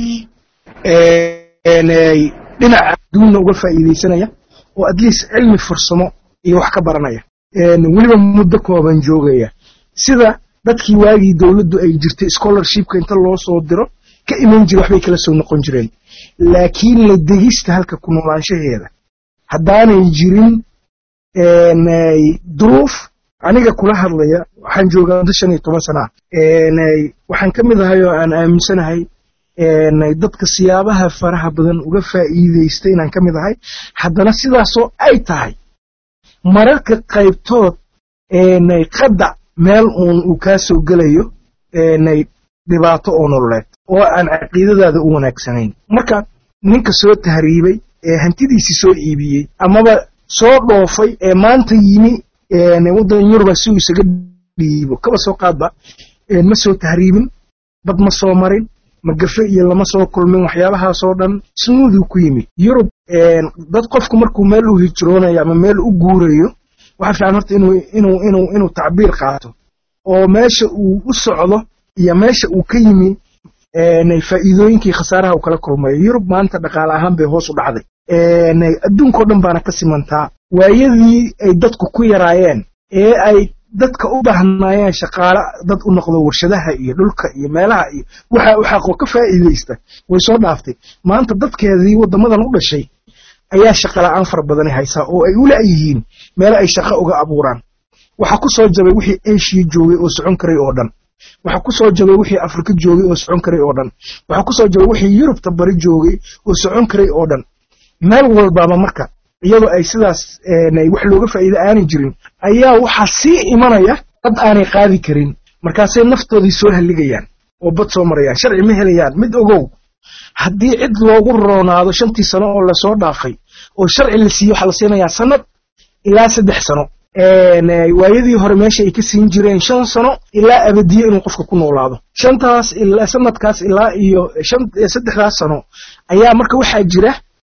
dhinaca adduunna uga faa'iidaysanaya oo at least cilmi farsamo iyo wax ka baranaya weliba muddo kooban joogaya sida dadkii waagii dowladdu ay jirtay scholarshipka inta loo soo diro ka iman jira waxbay kala soo noqon jireen laakiin la degista halka ku noolaanshaheeda haddaanay jirin duruuf aniga kula hadlaya waxaan joogaa muddo shan iyo toban sana waxaan ka mid ahay oo aan aaminsanahay dadka siyaabaha faraha badan uga faa'iidaysta inaan ka mid ahay haddana sidaasoo ay tahay mararka qaybtood qadac meel uun uu kaa soo gelayo dhibaato oo nololeed oo aan caqiidadaada u wanaagsanayn marka ninka soo tahriibay ee hantidiisii soo iibiyey amaba soo dhoofay ee maanta yimi waddan yuruba si uu isaga dhiibo kaba soo qaadba ma soo tahriibin bad ma soo marin magafe iyo lama soo kulmin waxyaabahaasoo dhan smuuduu ku yimid yurub dad qofku markuu meel u hijroonayo ama meel u guurayo waxa fiican horta inuu tacbiir qaato oo meesha uu u socdo iyo meesha uu ka yimi faa'iidooyinkii khasaaraha uu kala kulmayo yurub maanta dhaqaale ahaan bay hoos u dhacday adduunkao dhan baana ka simantaa waayadii ay dadku ku yaraayeen ee ay dadka u baahnaayeen shaqaale dad u noqdo warshadaha iyo dhulka iyo meelaha iyo waxa u xaqoo ka faa'iidaysta way soo dhaaftay maanta dadkeedii waddamadan u dhashay ayaa shaqa la'aan fara badani haysaa oo ay u la'yihiin meelo ay shaqo uga abuuraan waxaa ku soo jabay wixii eshiya joogay oo socon karay oo dhan waxaa ku soo jabay wixii afrika joogay oo socon karay oo dhan waxaa ku soo jabay wixii yurubta bari joogay oo socon karay oo dhan meel walbaaba marka iyadoo ay sidaas wax looga faa'iida aanay jirin ayaa waxaa sii imanaya dad aanay qaadi karin markaasay naftoodii soo halligayaan oo bad soo marayaan sharci ma helayaan mid ogow haddii cid loogu roonaado shantii sano oo lasoo dhaafay oo sharci la siiye waxaa la siinayaa sanad ilaa saddex sano waayadii hore meesha ay ka siin jireen shan sano ilaa abadiye inuu qofka ku noolaado shantaas ilaa sanadkaas ilaa iyo saddexdaas sano ayaa marka waxaa jira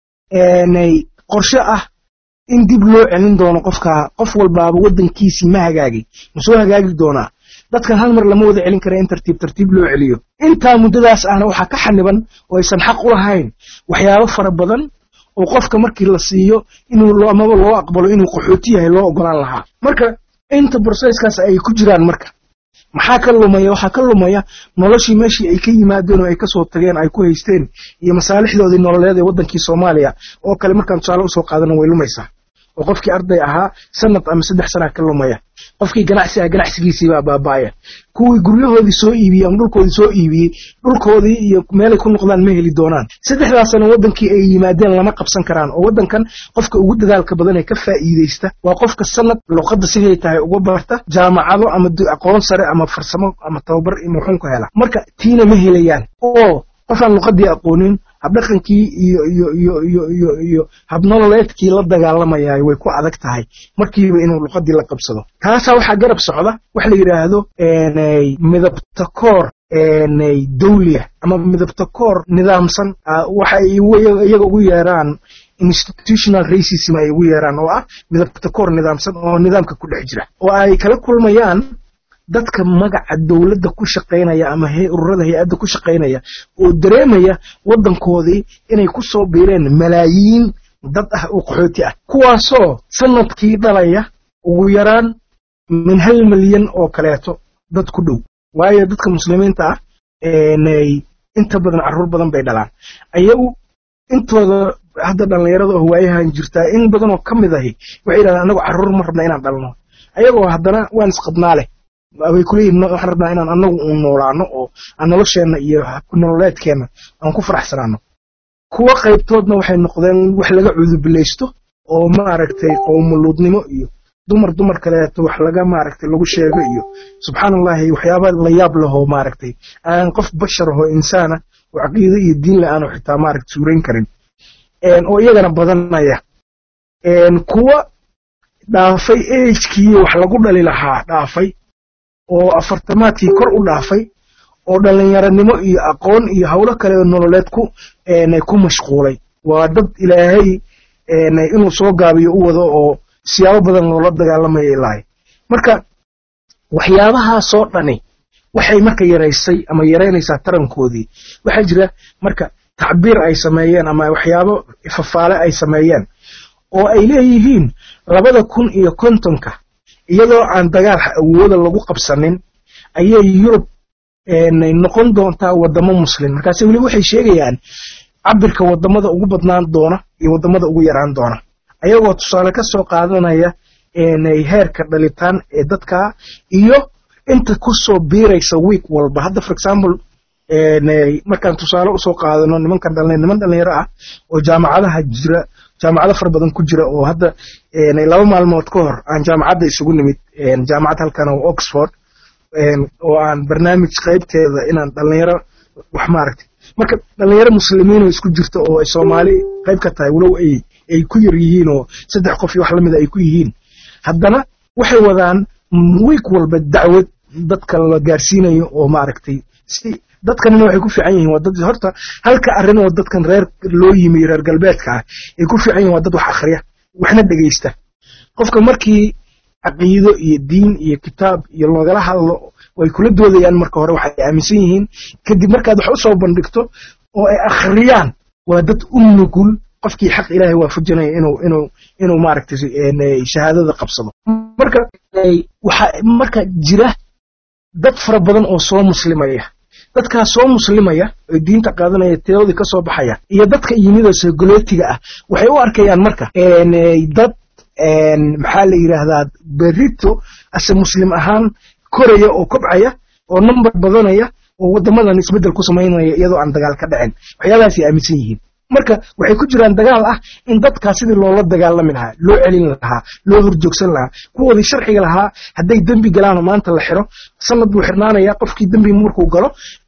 qorshe ah in dib loo celin doono qofka qof walbaaba waddankiisii ma hagaagay ma soo hagaagi doonaa dadkan hal mar lama wada celin kara in tartiib tartiib loo celiyo intaa muddadaas ahna waxaa ka xaniban oo aysan xaq u lahayn waxyaabo fara badan oo qofka markii la siiyo inuu amaba loo aqbalo inuu qaxooti yahay loo ogolaan lahaa marka inta broseskaas ay ku jiraan marka maxaa ka lumaya waxaa ka lumaya noloshii meeshii ay ka yimaadeen oo ay kasoo tageen ay ku haysteen iyo masaalixdoodii nololeed ee waddankii soomaaliya oo kale markaan tusaale usoo qaadana way lumaysaa oo qofkii arday ahaa sanad ama saddex sanaa ka lumaya qofkii ganacsi ah ganacsigiisii baa baaba'aya kuwii guryahoodii soo iibiyey ama dhulkoodii soo iibiyey dhulkoodii iyo meelay ku noqdaan ma heli doonaan saddexdaas sano waddankii ay yimaadeen lama qabsan karaan oo waddankan qofka ugu dadaalka badan ee ka faa'iidaysta waa qofka sanad luqadda siday tahay uga barta jaamacado ama aqoon sare ama farsamo ama tababar muxuun ka hela marka tiina ma helayaan oo qofaan luqaddii aqoonin habdhaqankii iyo iyo iyo iyo iyo iyo habnololeedkii la dagaalamayaay way ku adag tahay markiiba inuu luqaddii la qabsado taasaa waxaa garab socda wax la yidhaahdo midabta koor dawliya ama midabta koor nidaamsan waxa ay iyaga ugu yeeraan institutional racism ay ugu yeeraan oo ah midabta koor nidaamsan oo nidaamka ku dhex jira oo ay kala kulmayaan dadka magaca dowladda ku shaqaynaya ama ururada hay-adda ku shaqaynaya oo dareemaya waddankoodii inay ku soo biireen malaayiin dad ah oo qaxooti ah kuwaasoo sanadkii dhalaya ugu yaraan min hal milyan oo kaleeto dad ku dhow waayo dadka muslimiinta ah inta badan carruur badan bay dhalaan ayagu intooda hadda dhallinyarada oo waayahan jirtaa in badanoo ka mid ahi waxay yidhahdaan anagu carruur ma rabna inaan dhalno ayagoo haddana waan isqabnaa leh way kuleeyihin waxaan rabnaa inaan anagu u noolaano oo aan nolosheenna iyo nololeedkeenna aan ku faraxsanaano kuwa qaybtoodna waxay noqdeen wax laga cudubilaysto oo maaragtay qowmuluudnimo iyo dumar dumar kaleeto wax laga maaragtay lagu sheego iyo subxaan allahi waxyaaba la yaab lahoo maaragtay aan qof bashar ahoo insaana oo caqiido iyo diin la-aan oo xitaa maaragta suurayn karin oo iyagana badanaya kuwa dhaafay agekii wax lagu dhali lahaa dhaafay oo afartamaadkii kor u dhaafay oo dhallinyaranimo iyo aqoon iyo howlo kale nololeed ku ku mashquulay waa dad ilaahay inuu soo gaabiyo u wado oo siyaabo badan loola dagaalamaya ilaahay marka waxyaabahaasoo dhani waxay marka yaraysay ama yaraynaysaa tarankoodii waxaa jira marka tacbiir ay sameeyeen ama waxyaabo fafaale ay sameeyeen oo ay leeyihiin labada kun iyo kontonka iyadoo aan dagaal awooda lagu qabsanin ayay yurub noqon doontaa wadamo muslim markaase weliba waxay sheegayaan cabirka wadamada ugu badnaan doona iyo wadamada ugu yaraan doona ayagoo tusaale ka soo qaadanaya heerka dhalitaan ee dadka iyo inta ku soo biiraysa week walba hadda for example markaan tusaale usoo qaadano nimankan niman dhalinyaro ah oo jaamacadaha jira jaamacado fara badan ku jira oo hadda laba maalmood ka hor aan jaamacadda isugu nimid jaamacad halkan oo oxford oo aan barnaamij qaybteeda inaan dhalinyaro wax maaragtay marka dhalinyaro muslimiin oo isku jirta oo ay soomaali qayb ka tahay walow ay ay ku yar yihiin oo saddex qof iyo wax lamida ay ku yihiin haddana waxay wadaan week walba dacwad dadka la gaarsiinayo oo maaragtay si dadkanina waxay ku fiican yihiin waa dad horta halka arrin oo dadkan reer loo yimi reer galbeedka ah ay ku fiican yihin waa dad wax akhriya waxna dhegeysta qofka markii caqiido iyo diin iyo kitaab iyo lagala hadlo way kula doodayaan marka hore waxay aaminsan yihiin kadib markaad wax u soo bandhigto oo ay akhriyaan waa dad u nugul qofkii xaq ilaahay waafajinaya inuu inuu inuu maaragtay shahaadada qabsado marka waxaa marka jira dad fara badan oo soo muslimaya dadkaas soo muslimaya oo diinta qaadanaya tiradii ka soo baxaya iyo dadka yimidoo sogolootiga ah waxay u arkayaan marka dad maxaa la yidhaahdaa berito ase muslim ahaan koraya oo kobcaya oo number badanaya oo waddamadan isbeddel ku samaynaya iyadoo aan dagaal ka dhicin waxyaabahaasay aaminsan yihiin marka waxay ku jiraan dagaal ah in dadkaa sidii loola dagaalami lahaa loo celin lahaa loo horjoogsan lahaa kuwoodii sharciga lahaa hadday dembi galaanoo maanta la xiro sanad buu xirnaanaya qofkii dembi markuu galo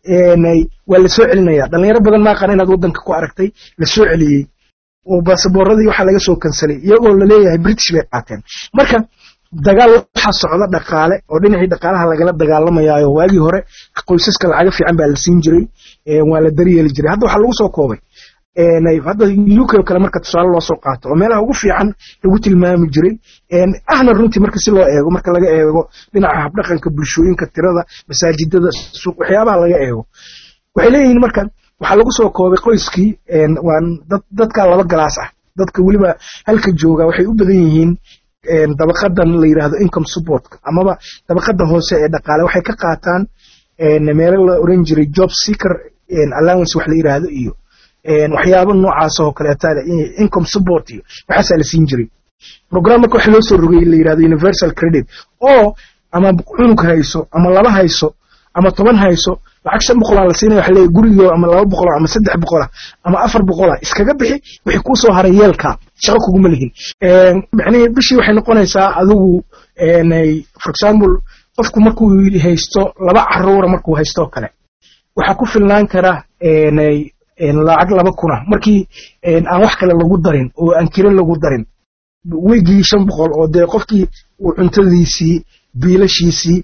waa la soo celinaya dhalinyaro badan maaqan inaad waddanka ku aragtay la soo celiyey oo baasaboorradii waxaa laga soo kansalay iyagoo laleeyahay british bay qaateen marka dagaal waxaa socda dhaqaale oo dhinacii dhaqaalaha lagala dagaalamayaayo waagii hore qoysaska lacaga fiican baa la siin jiray waa la daryeeli jiray hadda waxaa lagu soo koobay hadda uk oo kale marka tusaale loo soo qaato oo meelaha ugu fiican lagu tilmaami jiray ahna runtii marka si loo eego marka laga eego dhinaca habdhaqanka bulshooyinka tirada masaajidada suuq waxyaabaha laga eego waxay leeyihiin marka waxaa lagu soo koobay qoyskii waa dadka laba galaas ah dadka weliba halka jooga waxay u badan yihiin dabaqadan la yidhaahdo income supportka amaba dabaqada hoose ee dhaqaale waxay ka qaataan meelo la oran jiray job seeker allowance wax la yidhaahdo iyo waxyaabo noocaas oo kaleeta income support iyo waxaasaa la siin jiray program marka waxa loo soo rogay la yidhahdo universal credit oo ama cunug hayso ama laba hayso ama toban hayso lacag shan boqolaa la siinaya waxa leeyahy gurigoo ama laba boqolo ama saddex boqola ama afar boqola iskaga bixi wixii kuu soo haray yeelka shaqo kuguma lihin macnihii bishii waxay noqonaysaa adigu for example qofku markuu haysto laba caruura markuu haysto kale waxaa ku filnaan kara lacag laba kuna markii aan wax kale lagu darin oo aan kire lagu darin weygii shan boqol oo dee qofkii uu cuntadiisii biilashiisii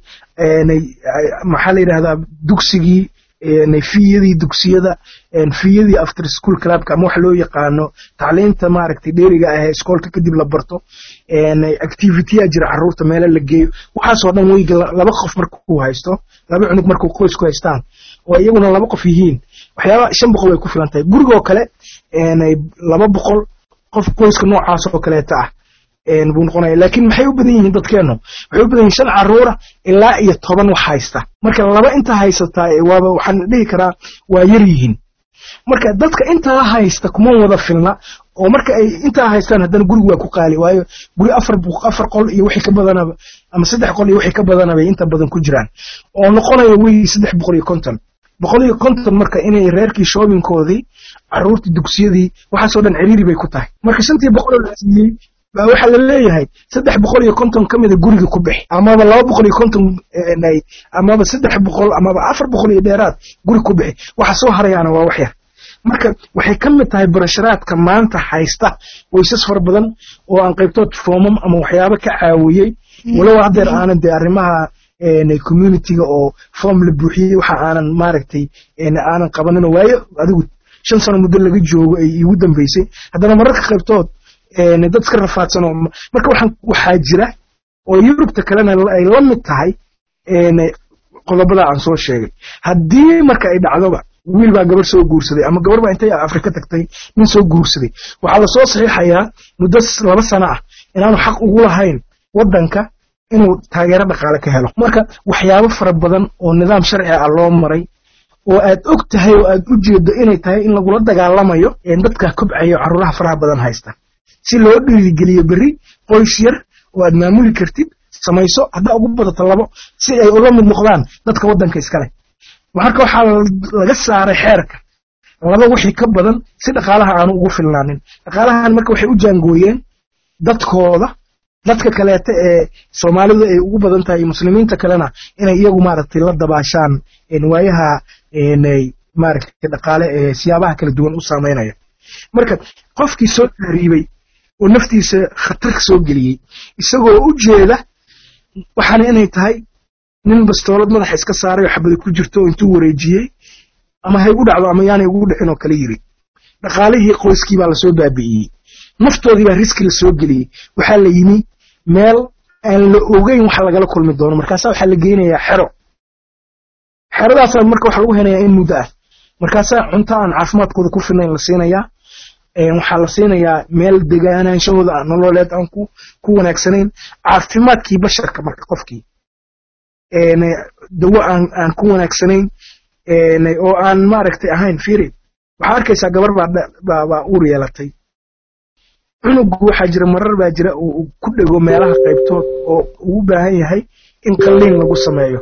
maxaa la yidhahdaa dugsigii fiyadii dugsiyada fiyadii after school clubka ama wax loo yaqaano tacliinta maaragtay dheeriga ah ee iskoolka kadib la barto activitya jira carruurta meelo la geeyo waxaasoo dhan weyga laba qof markuu haysto laba cunug markuu qoysku haystaan oo iyaguna laba qof yihiin waxyaaba shan boqol way ku filan tahay gurigoo kale laba boqol qof qoyska noocaas oo kaleeta ah buu noqonaya laakiin maxay u badan yihiin dadkeennu waxay u badan yihin shan carruura ilaa iyo toban wax haysta marka laba intaa haysataa waaba waxaan dhihi karaa waa yar yihiin marka dadka intaa haysta kuma wada filna oo marka ay intaa haystaan haddana gurigu waa ku qaali waayo guri afar afar qol iyo wixii ka badanaba ama saddex qol iyo wixii ka badanabay inta badan ku jiraan oo noqonaya wey saddex boqol iyo konton boqol iyo konton marka inay reerkii shoobinkoodii carruurtii dugsiyadii waxaasoo dhan ciriiri bay ku tahay marka shantii boqoloo la siiyey baa waxaa la leeyahay saddex boqol iyo konton ka mida guriga ku bixi amaba laba boqol iyo konton amaba saddex boqol amaba afar boqol iyo dheeraad guri ku bixi waxa soo harayaana waa wax yar marka waxay ka mid tahay barasharaadka maanta haysta qoysas fara badan oo aan qaybtood foomam ama waxyaabo ka caawiyey walow haddeer aanan dee arrimaha communityga oo form la buuxiyey waxa aanan maaragtay aanan qabanin waayo adigu shan sano muddo laga joogo ay iigu dambeysay haddana mararka qaybtood dad iska rafaadsan oo marka waxaan waxaa jira oo yurubta kalena ay la mid tahay qodobada aan soo sheegay haddii marka ay dhacdoba wiil baa gabar soo guursaday ama gabar baa intay afrika tagtay nin soo guursaday waxaa lasoo saxiixayaa muddo laba sano ah inaanu xaq ugu lahayn waddanka inuu taageero dhaqaale ka helo marka waxyaabo fara badan oo nidaam sharci ah loo maray oo aad og tahay oo aad u jeedo inay tahay in lagula dagaalamayo dadka kobcayo carruuraha faraha badan haysta si loo dhiirigeliyo berri qoys yar oo aad maamuli kartid samayso haddaa ugu badato labo si ay ula mid noqdaan dadka waddanka iskale marka waxaa laga saaray xeerka laba wixii ka badan si dhaqaalaha aanu ugu filnaanin dhaqaalahan marka waxay u jaangooyeen dadkooda dadka kaleeta ee soomaalidu ay ugu badan tahay muslimiinta kalena inay iyagu maaragtay la dabaashaan waayaha maaragtay dhaqaale ee siyaabaha kala duwan u saameynaya marka qofkii soo taariibay oo naftiisa khatar soo geliyey isagoo u jeeda waxaana inay tahay nin bastoolad madaxa iska saaray oo xabada ku jirto oo intuu wareejiyey ama hay u dhacdo ama yaanay ugu dhicin oo kale yiri dhaqaalihii qoyskii baa lasoo baabi'iyey naftoodii baa riski la soo geliyey waxaa la yimi meel aan la ogeyn waxa lagala kulmi doono markaasaa waxaa la geynayaa xero xeradaasaa marka waxa lagu henayaa in muddo ah markaasaa cunto aan caafimaadkooda ku filnayn la siinayaa waxaa la siinayaa meel degaanaanshahooda nololeed aan ku wanaagsanayn caafimaadkii basharka marka qofkii dawo aan ku wanaagsanayn oo aan maaragtay ahayn firi waxaa arkaysaa gabar baa uur yeelatay cunugu waxaa jira marar baa jira uu ku dhego meelaha qaybtood oo uu u baahan yahay in qalliin lagu sameeyo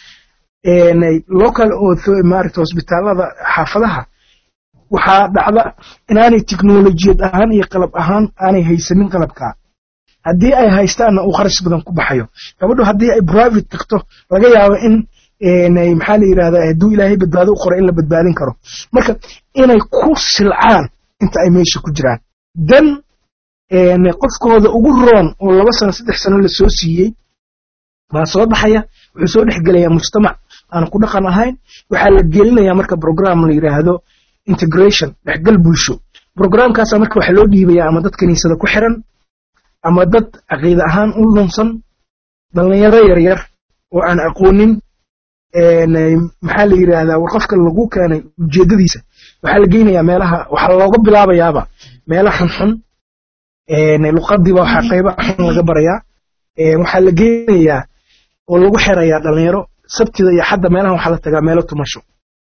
local maaragta hosbitaalada xaafadaha waxaa dhacda inaanay teknolojiyad ahaan iyo qalab ahaan aanay haysanin qalabkaa haddii ay haystaanna uu kharash badan ku baxayo gabadhu haddii ay private tagto laga yaabo in maxaa la yidhahdaa hadduu ilaahay badbaado u qoro in la badbaadin karo marka inay ku silcaan inta ay meesha ku jiraan dan qofkooda ugu roon oo laba sano saddex sano la soo siiyey baa soo baxaya wuxuu soo dhex gelayaa mujtamac aan ku dhaqan ahayn waxaa la gelinayaa marka program la yidhaahdo integration dhexgal bulsho programkaasa marka waxaa loo dhiibayaa ama dad kiniisada ku xiran ama dad caqiide ahaan u lunsan dhallinyaro yaryar oo aan aqoonin maxaa la yidhaahdaa war qofka lagu keenay ujeeddadiisa waxaa la geynayaa meelaha waxaa looga bilaabayaaba meela xunxun luqadiiba waxaa qayba xun laga barayaa waxaa la geynayaa oo lagu xerayaa dhallinyaro sabtida iyo xadda meelahan waxaa la tagaa meelo tumasho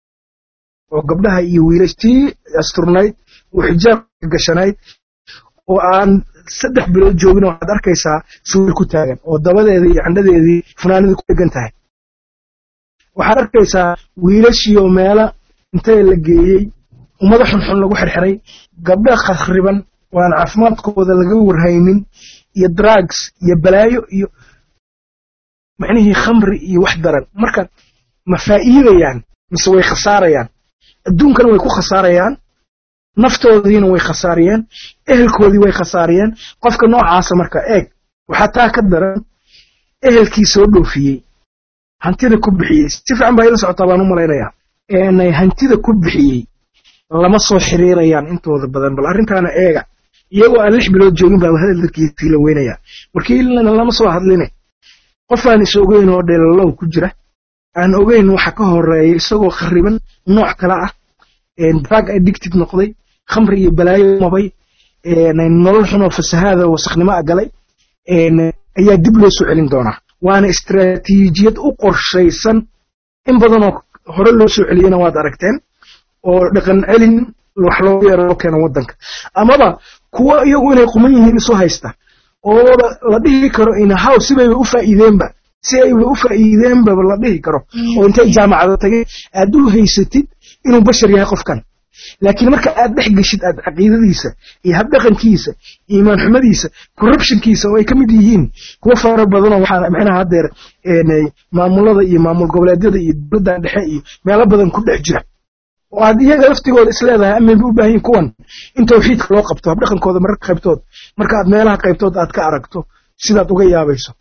oo gabdhaha iyo wiilashtii asturnayd oo xijaabka gashanayd oo aan saddex bilood joogin waxaad arkaysaa suwir ku taagan oo dabadeedii iyo candhadeedii funaanadii ku dhegan tahay waxaad arkaysaa wiilashii oo meela intee la geeyey ummado xunxun lagu xirxiray gabdha khariban oo aan caafimaadkooda laga warhaynin iyo drugs iyo balaayo iyo macnihii khamri iyo wax daran marka ma faa'iidayaan mise way khasaarayaan adduunkana way ku khasaarayaan naftoodiina way khasaariyeen ehelkoodii way khasaariyeen qofka noocaasa marka eeg waxaa taa ka daran ehelkii soo dhoofiyey hantida ku bixiyey si fiican baa ila socotaa baan u malaynayaa hantida ku bixiyey lama soo xiriirayaan intooda badan bal arrintaana eega iyagoo aan lix bilood joogin baa hadalkiisii la weynaya warkiilna lama soo hadline qof aan is ogeyn oo dheelalow ku jira aan ogeyn waxa ka horeeya isagoo khariban nooc kale ah drug addicted noqday khamri iyo balaayo mabay nolol xunoo fasahaada wasakhnimo a galay ayaa dib loo soo celin doonaa waana istaraatiijiyad u qorshaysan in badanoo hore loo soo celiyena waad aragteen oo dhaqan celin wax loo yeero loo keeno waddanka amaba kuwa iyagu inay quman yihiin isu haysta oo la dhihi karo inhaw sibayba u faa'iideenba si ayba u faa'iideenba la dhihi karo oo intay jaamacada tageen aad u haysatid inuu bashar yahay qofkan laakiin marka aad dhex geshid aad caqiidadiisa iyo habdhaqankiisa iyo imaan xumadiisa corruptionkiisa oo ay ka mid yihiin kuwo fara badanoo waxaa micnaha haddeer maamulada iyo maamul goboleedyada iyo dowladdan dhexe iyo meelo badan ku dhex jira oo aad iyaga laftigooda isleedahay amayba u baahan yihin kuwan in tawxiidka loo qabto habdhaqankooda mararka qaybtood marka aad meelaha qaybtood aad ka aragto sidaad uga yaabayso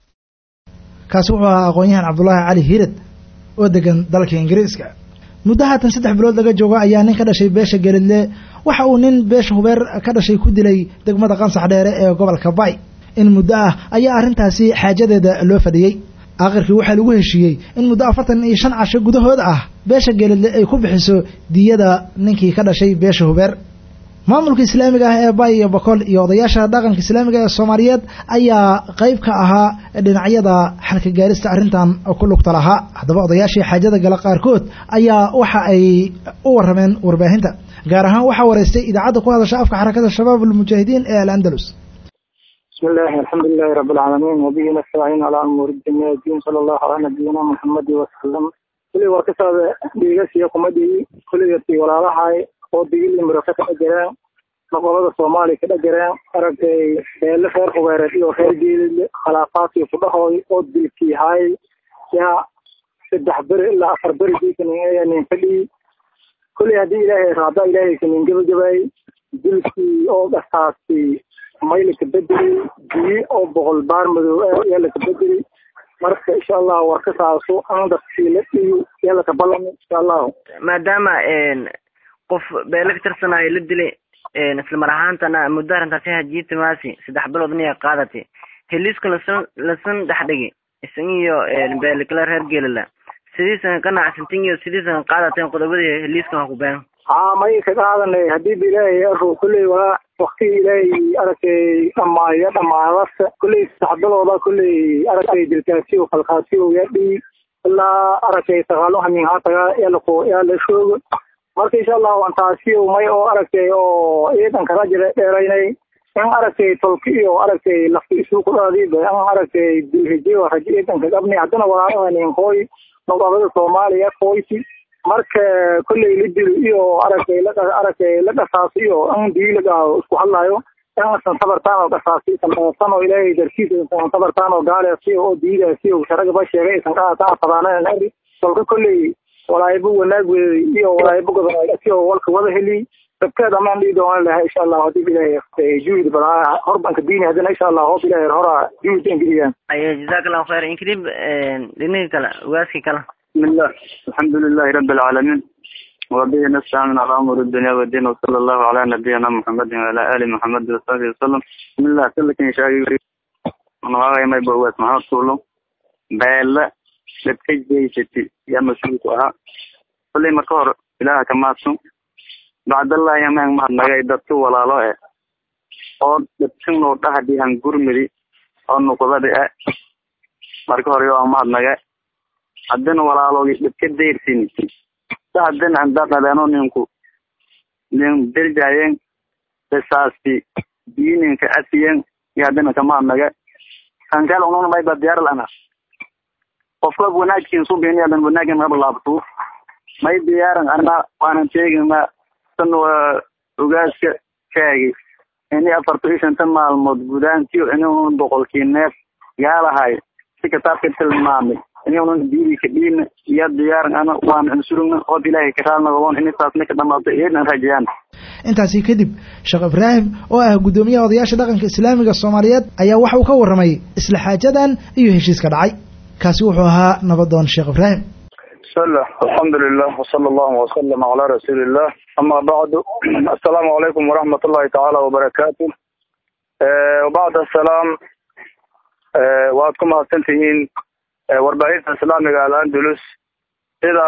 kaasi wuxuu ahaa aqoon-yahan cabdulaahi cali hiirad oo degan dalka ingiriiska muddo haatan saddex bilood laga joogo ayaa nin ka dhashay beesha geledle waxa uu nin beesha hubeer ka dhashay ku dilay degmada qansax dheere ee gobolka bay in muddo ah ayaa arrintaasi xaajadeeda loo fadhiyey aakhirkii waxaa lagu heshiiyey in muddo afartan iyo shan casho gudahood ah beesha geledle ay ku bixiso diyada ninkii ka dhashay beesha hubeer maamulka islaamiga ah ee bay iyo bokool iyo odayaasha dhaqanka islaamiga ee soomaaliyeed ayaa qayb ka ahaa dhinacyada xalka gaarista arrintan ku lugta lahaa haddaba odayaashii xaajada gala qaarkood ayaa waxa ay u warrameen warbaahinta gaar ahaan waxaa wareystay idaacadda ku hadasha afka xarakada shabaab almujaahidiin ee al-andalus بسم الله الحمد لله رب العالمين وبه نستعين على امور الدنيا والدين صلى الله على نبينا محمد وسلم كل وركسada dhigasiya kumadii kulligatii walaalahay oo digili miraka ka dhagereen noqolada soomaaliya ka dhagereen aragtay beele reer hubeereed iyo reer geelile khilaafaadkii kudhahooy oo dilkii hay yaa saddex beri ilaa afar beri diikanin fadhii kulli haddii ilaahay raada ilaahay kanin gebagabay dilkii oo dhastaasi maylaka bedeli biyi oo boqol baar madow ah yaa laka bedeli marka insha allah warkasaasu andafkii la dhiyo yaa laka balami insha allahu maadaama qof beele ka tirsanaayo la dilay islamar ahaantana muddo arrintaasi hajiitimaasi saddex bilood niya qaadati heliiska lasan lasan dhexdhigi isan iyo beele kale reer geelila sidiisan ka nacsantin iyo sidiisan qaadateen qodobadii heliiskan hakubeen haa may ka qaadanay haddii ba ilaahay arru kulley waa waktigii ilaahay aragtay dhamaayo dhamaadasa kulley saddex bilooda kulley aragtay dilkaasiyo falkaasiyo yaa dhiyi ilaa aragtay sagaalo hamin haataga yaa lako yaa la shoogo marka insha allahu antaasiyo may oo aragtay oo ciidanka rajile dheeraynay in aragtay tolki iyo aragtay lafti isuu ku dhaadiiba in aragtay dilhijiyo raji ciidanka qabni haddana walaalahanin kooy noqobada soomaaliya kooyti marka kolley la dilo iyo aragtay la aragtay la dhasaasi iyo in diilaga isku hadlayo insan tabartaan oo dhasaasi isan dhasan oo ilaahay darkiisa isan tabartaan oo gaaleasi oo diidaasi oo sharagaba sheegay isan qaataan fadaanana ari kolka kolley walaaybo wanaag weey iyo walaaybo gobolasi oo walka wada heli dabkeed amaan dhii doona lahaa insha allah haddii ilaahay juhid badaa horbanka diini haddana insha allah hoob ilaahay hora juhid ingiliyaan aye jazakallahu khayr inkadib dhinihii kale ugaaskii kale بسم الله الحمد لله رب العالمين وبه نستعين على امور الدنيا والدين وصلى الله على نبينا محمد وعلى ال محمد وصحبه وسلم بسم الله كلك ان شاء الله انا ما يبغى ما تقولوا بلا لتجيتي يا مسؤول ها كل ما كور الى كما سو بعد الله يا ما ما نغاي دتو ولا لا oo dadkan loo dhaxdii han gurmidi oo noqdada ah marka hore waa mahadnaga haddana walaaloogi dhibka deyrsin sa haddana andaqadano ninku nin derjayen besaasti diininka asiyen iyo haddana kamaadnaga kankal unun mayba diyar lana qofka wanaagkin subin yadan wanaagin qaba laabtu may diyaaran ana waanan sheegina tan waa ogaaska kaagi ini afarta iyo shantan maalmood gudaantiyo inun boqolkii neef gaalahay si kitaabka tilmaamay inunan diiri ka dhiin iyo diyaaran ana waan ansurugna oo ilaahay ka raalna waboon in taasna ka dhamaato iyadan rajayaan intaasi kadib sheekh ibraahim oo ah guddoomiyaha odayaasha dhaqanka islaamiga soomaaliyeed ayaa waxa uu ka warramay isla xaajadan iyo heshiiska dhacay kaasi wuxuu ahaa nabadoon sheekh ibraahim bismillah alxamdulilah wsala allahu wasalam calaa rasuulillah ama bacdu assalaamu calaykum waraxmat ullahi tacaala wabarakaatu wabacd assalaam waad ku mahadsan tihiin warbaahinta islaamiga al-andalus sida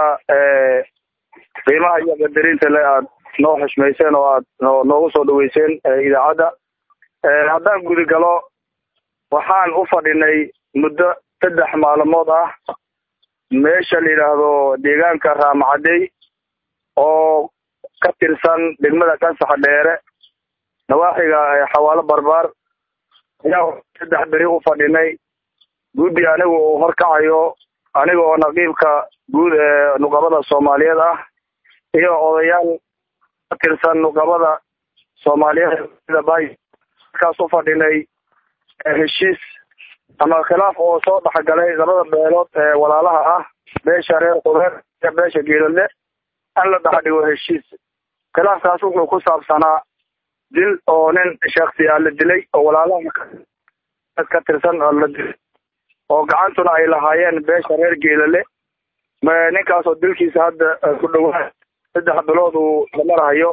qiimaha iyo qadarinta le aad noo xushmayseen oo aad noogu soo dhaweyseen idaacadda haddaan gudagalo waxaan u fadhinay muddo saddex maalmood ah meesha la yidhaahdo deegaanka raamacadey oo ka tirsan degmada kansaxa dheere nawaaxiga xawaalo barbaar ayaa saddex beri u fadhinay guddi anigu uu horkacayo aniga oo naqiibka guud ee nuqabada soomaaliyeed ah iyo odayaal ka tirsan nuqabada soomaaliyeed sida bay markaas u fadhinay heshiis ama khilaaf oo soo dhexgalay labada beelood ee walaalaha ah beesha reer qubeer iyo beesha geelole an la dhexdhigo heshiis khilaafkaas wuxuu ku saabsanaa dil oo nin shaksiyaa la dilay oo walaalaha ka tirsan oo la dilay oo gacantuna ay lahaayeen beesha reer geelale ninkaasoo dilkiisa hadda ku dhawaa saddex bilood uu lamarahayo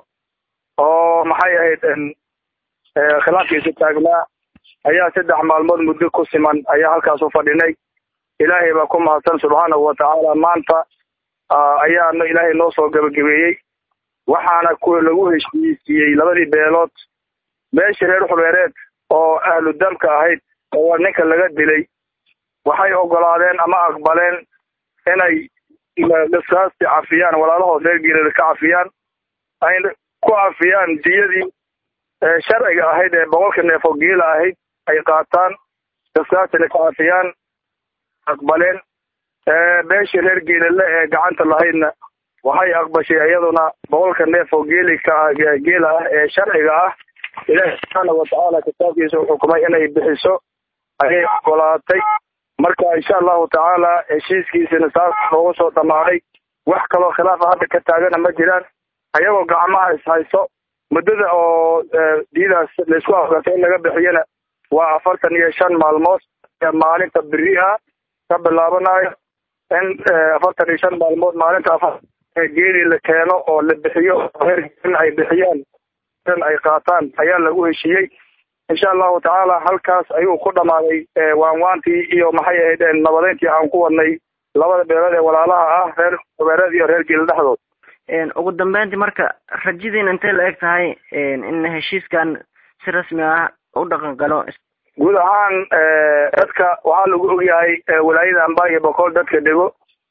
oo maxay ahayd khilaafkiisa taagnaa ayaa saddex maalmood muddo ku siman ayaa halkaas u fadhinay ilaahay baa ku mahadsan subxaanahu watacaala maanta ayaana ilaahay noo soo gabagabeeyey waxaana ku lagu heshiisiiyey labadii beelood beeshii reer xubeereed oo ahlu damka ahayd oo ninka laga dilay waxay ogolaadeen ama aqbaleen inay qisaasti cafiyaan walaalahood reer geelada ka cafiyaan ay ku cafiyaan diyadii sharciga ahayd ee boqolka neef oo geela ahayd ay qaataan qisaastina ka cafiyaan aqbaleen beeshii reer geelale ee gacanta lahaydna waxay aqbashay iyaduna boqolka neef oo geeli ka geela ah ee sharciga ah ilaahi subxaana watacaala kitaabkiisa u xukumay inay bixiso ayay ogolaatay marka insha allahu tacaala heshiiskiisina saas loogu soo dhammaaday wax kaloo khilaafa hadda ka taagana ma jiraan ayagoo gacmaha ishayso muddada oo diidaas laisku afgartay in laga bixiyana waa afartan iyo shan maalmood maalinta beri ah ka bilaabanayo in afartan iyo shan maalmood maalinta afar geeli la keeno oo la bixiyo in ay bixiyaan in ay qaataan ayaa lagu heshiiyey insha allahu tacaala halkaas ayuu ku dhammaaday waanwaantii iyo maxay ahayd nabadeyntii aan ku wadnay labada beelood ee walaalaha ah reer xubeereed iyo reer geela dhexdood ugu dambeyntii marka rajadiina intay la eg tahay in heshiiskan si rasmi ah u dhaqan galo guud ahaan dadka waxaa lagu ogyahay walaayada amba iyo boqol dadka dego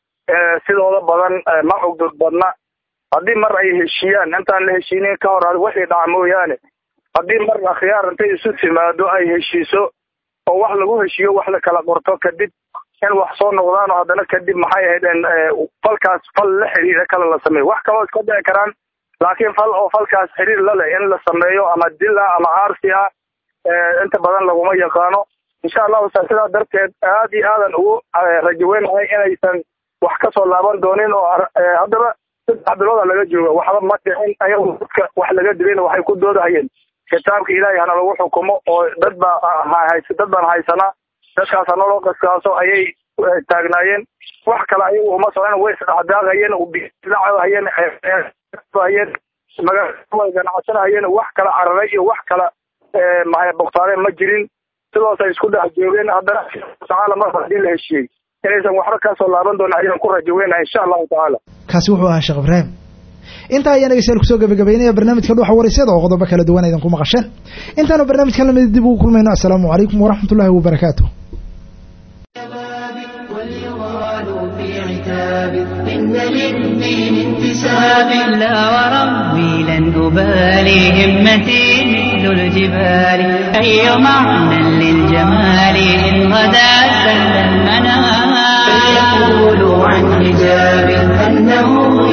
sidooda badan ma ogdod badna haddii mar ay heshiiyaan intaan la heshiinin ka hor wixii dhaca mooyaane haddii mar akhyaar intay isu timaado ay heshiiso oo wax lagu heshiiyo wax la kala qorto kadib in wax soo noqdaan oo haddana kadib maxay ahayd falkaas fal la xiriira kale la sameeyo wax kaloo iska dhici karaan laakiin fal oo falkaas xiriir la leh in la sameeyo ama dil ah ama aarsi ah inta badan laguma yaqaano insha allahu sa sidaa darteed aad iyo aadan ugu rajaweynahay inaysan wax kasoo laaban doonin oo haddaba saddex bilooda laga jooga waxba ma dhicin ayagu dadka wax laga dilayna waxay ku doodahayeen kitaabka ilaahay hana lagu xukumo oo dad baa dad baan haysanaa dadkaas hanaloo qaskaaso ayay taagnaayeen wax kale ayagu uma socon way isdhexdaaqayeen dhacahayeen hayeen magaalada ganacsanahayeen wax kala cararay iyo wax kala boktaareen ma jirin sidoosay isku dhex joogeen haddana tacaala mar haddii la heshiiyey inaysan waxba kasoo laaban doonin ayaan ku rajaweynaha insha allahu tacaala kaasi wuxuu ahaa sheekh ibraahim intaa ayaan dhegeystayaal kusoo gabagabaynaya barnaamijka dhuuxa waraysyada oo qodobo kala duwan aydan ku maqasheen intaanu barnaamijkan lamid dib ugu kulmayno assalaamu calaykum waraxmat ullahi wabarakaatu إن للدين انتساب لا وربي لن أبالي همتي مثل الجبال أي معنى للجمال إن غدا سهلا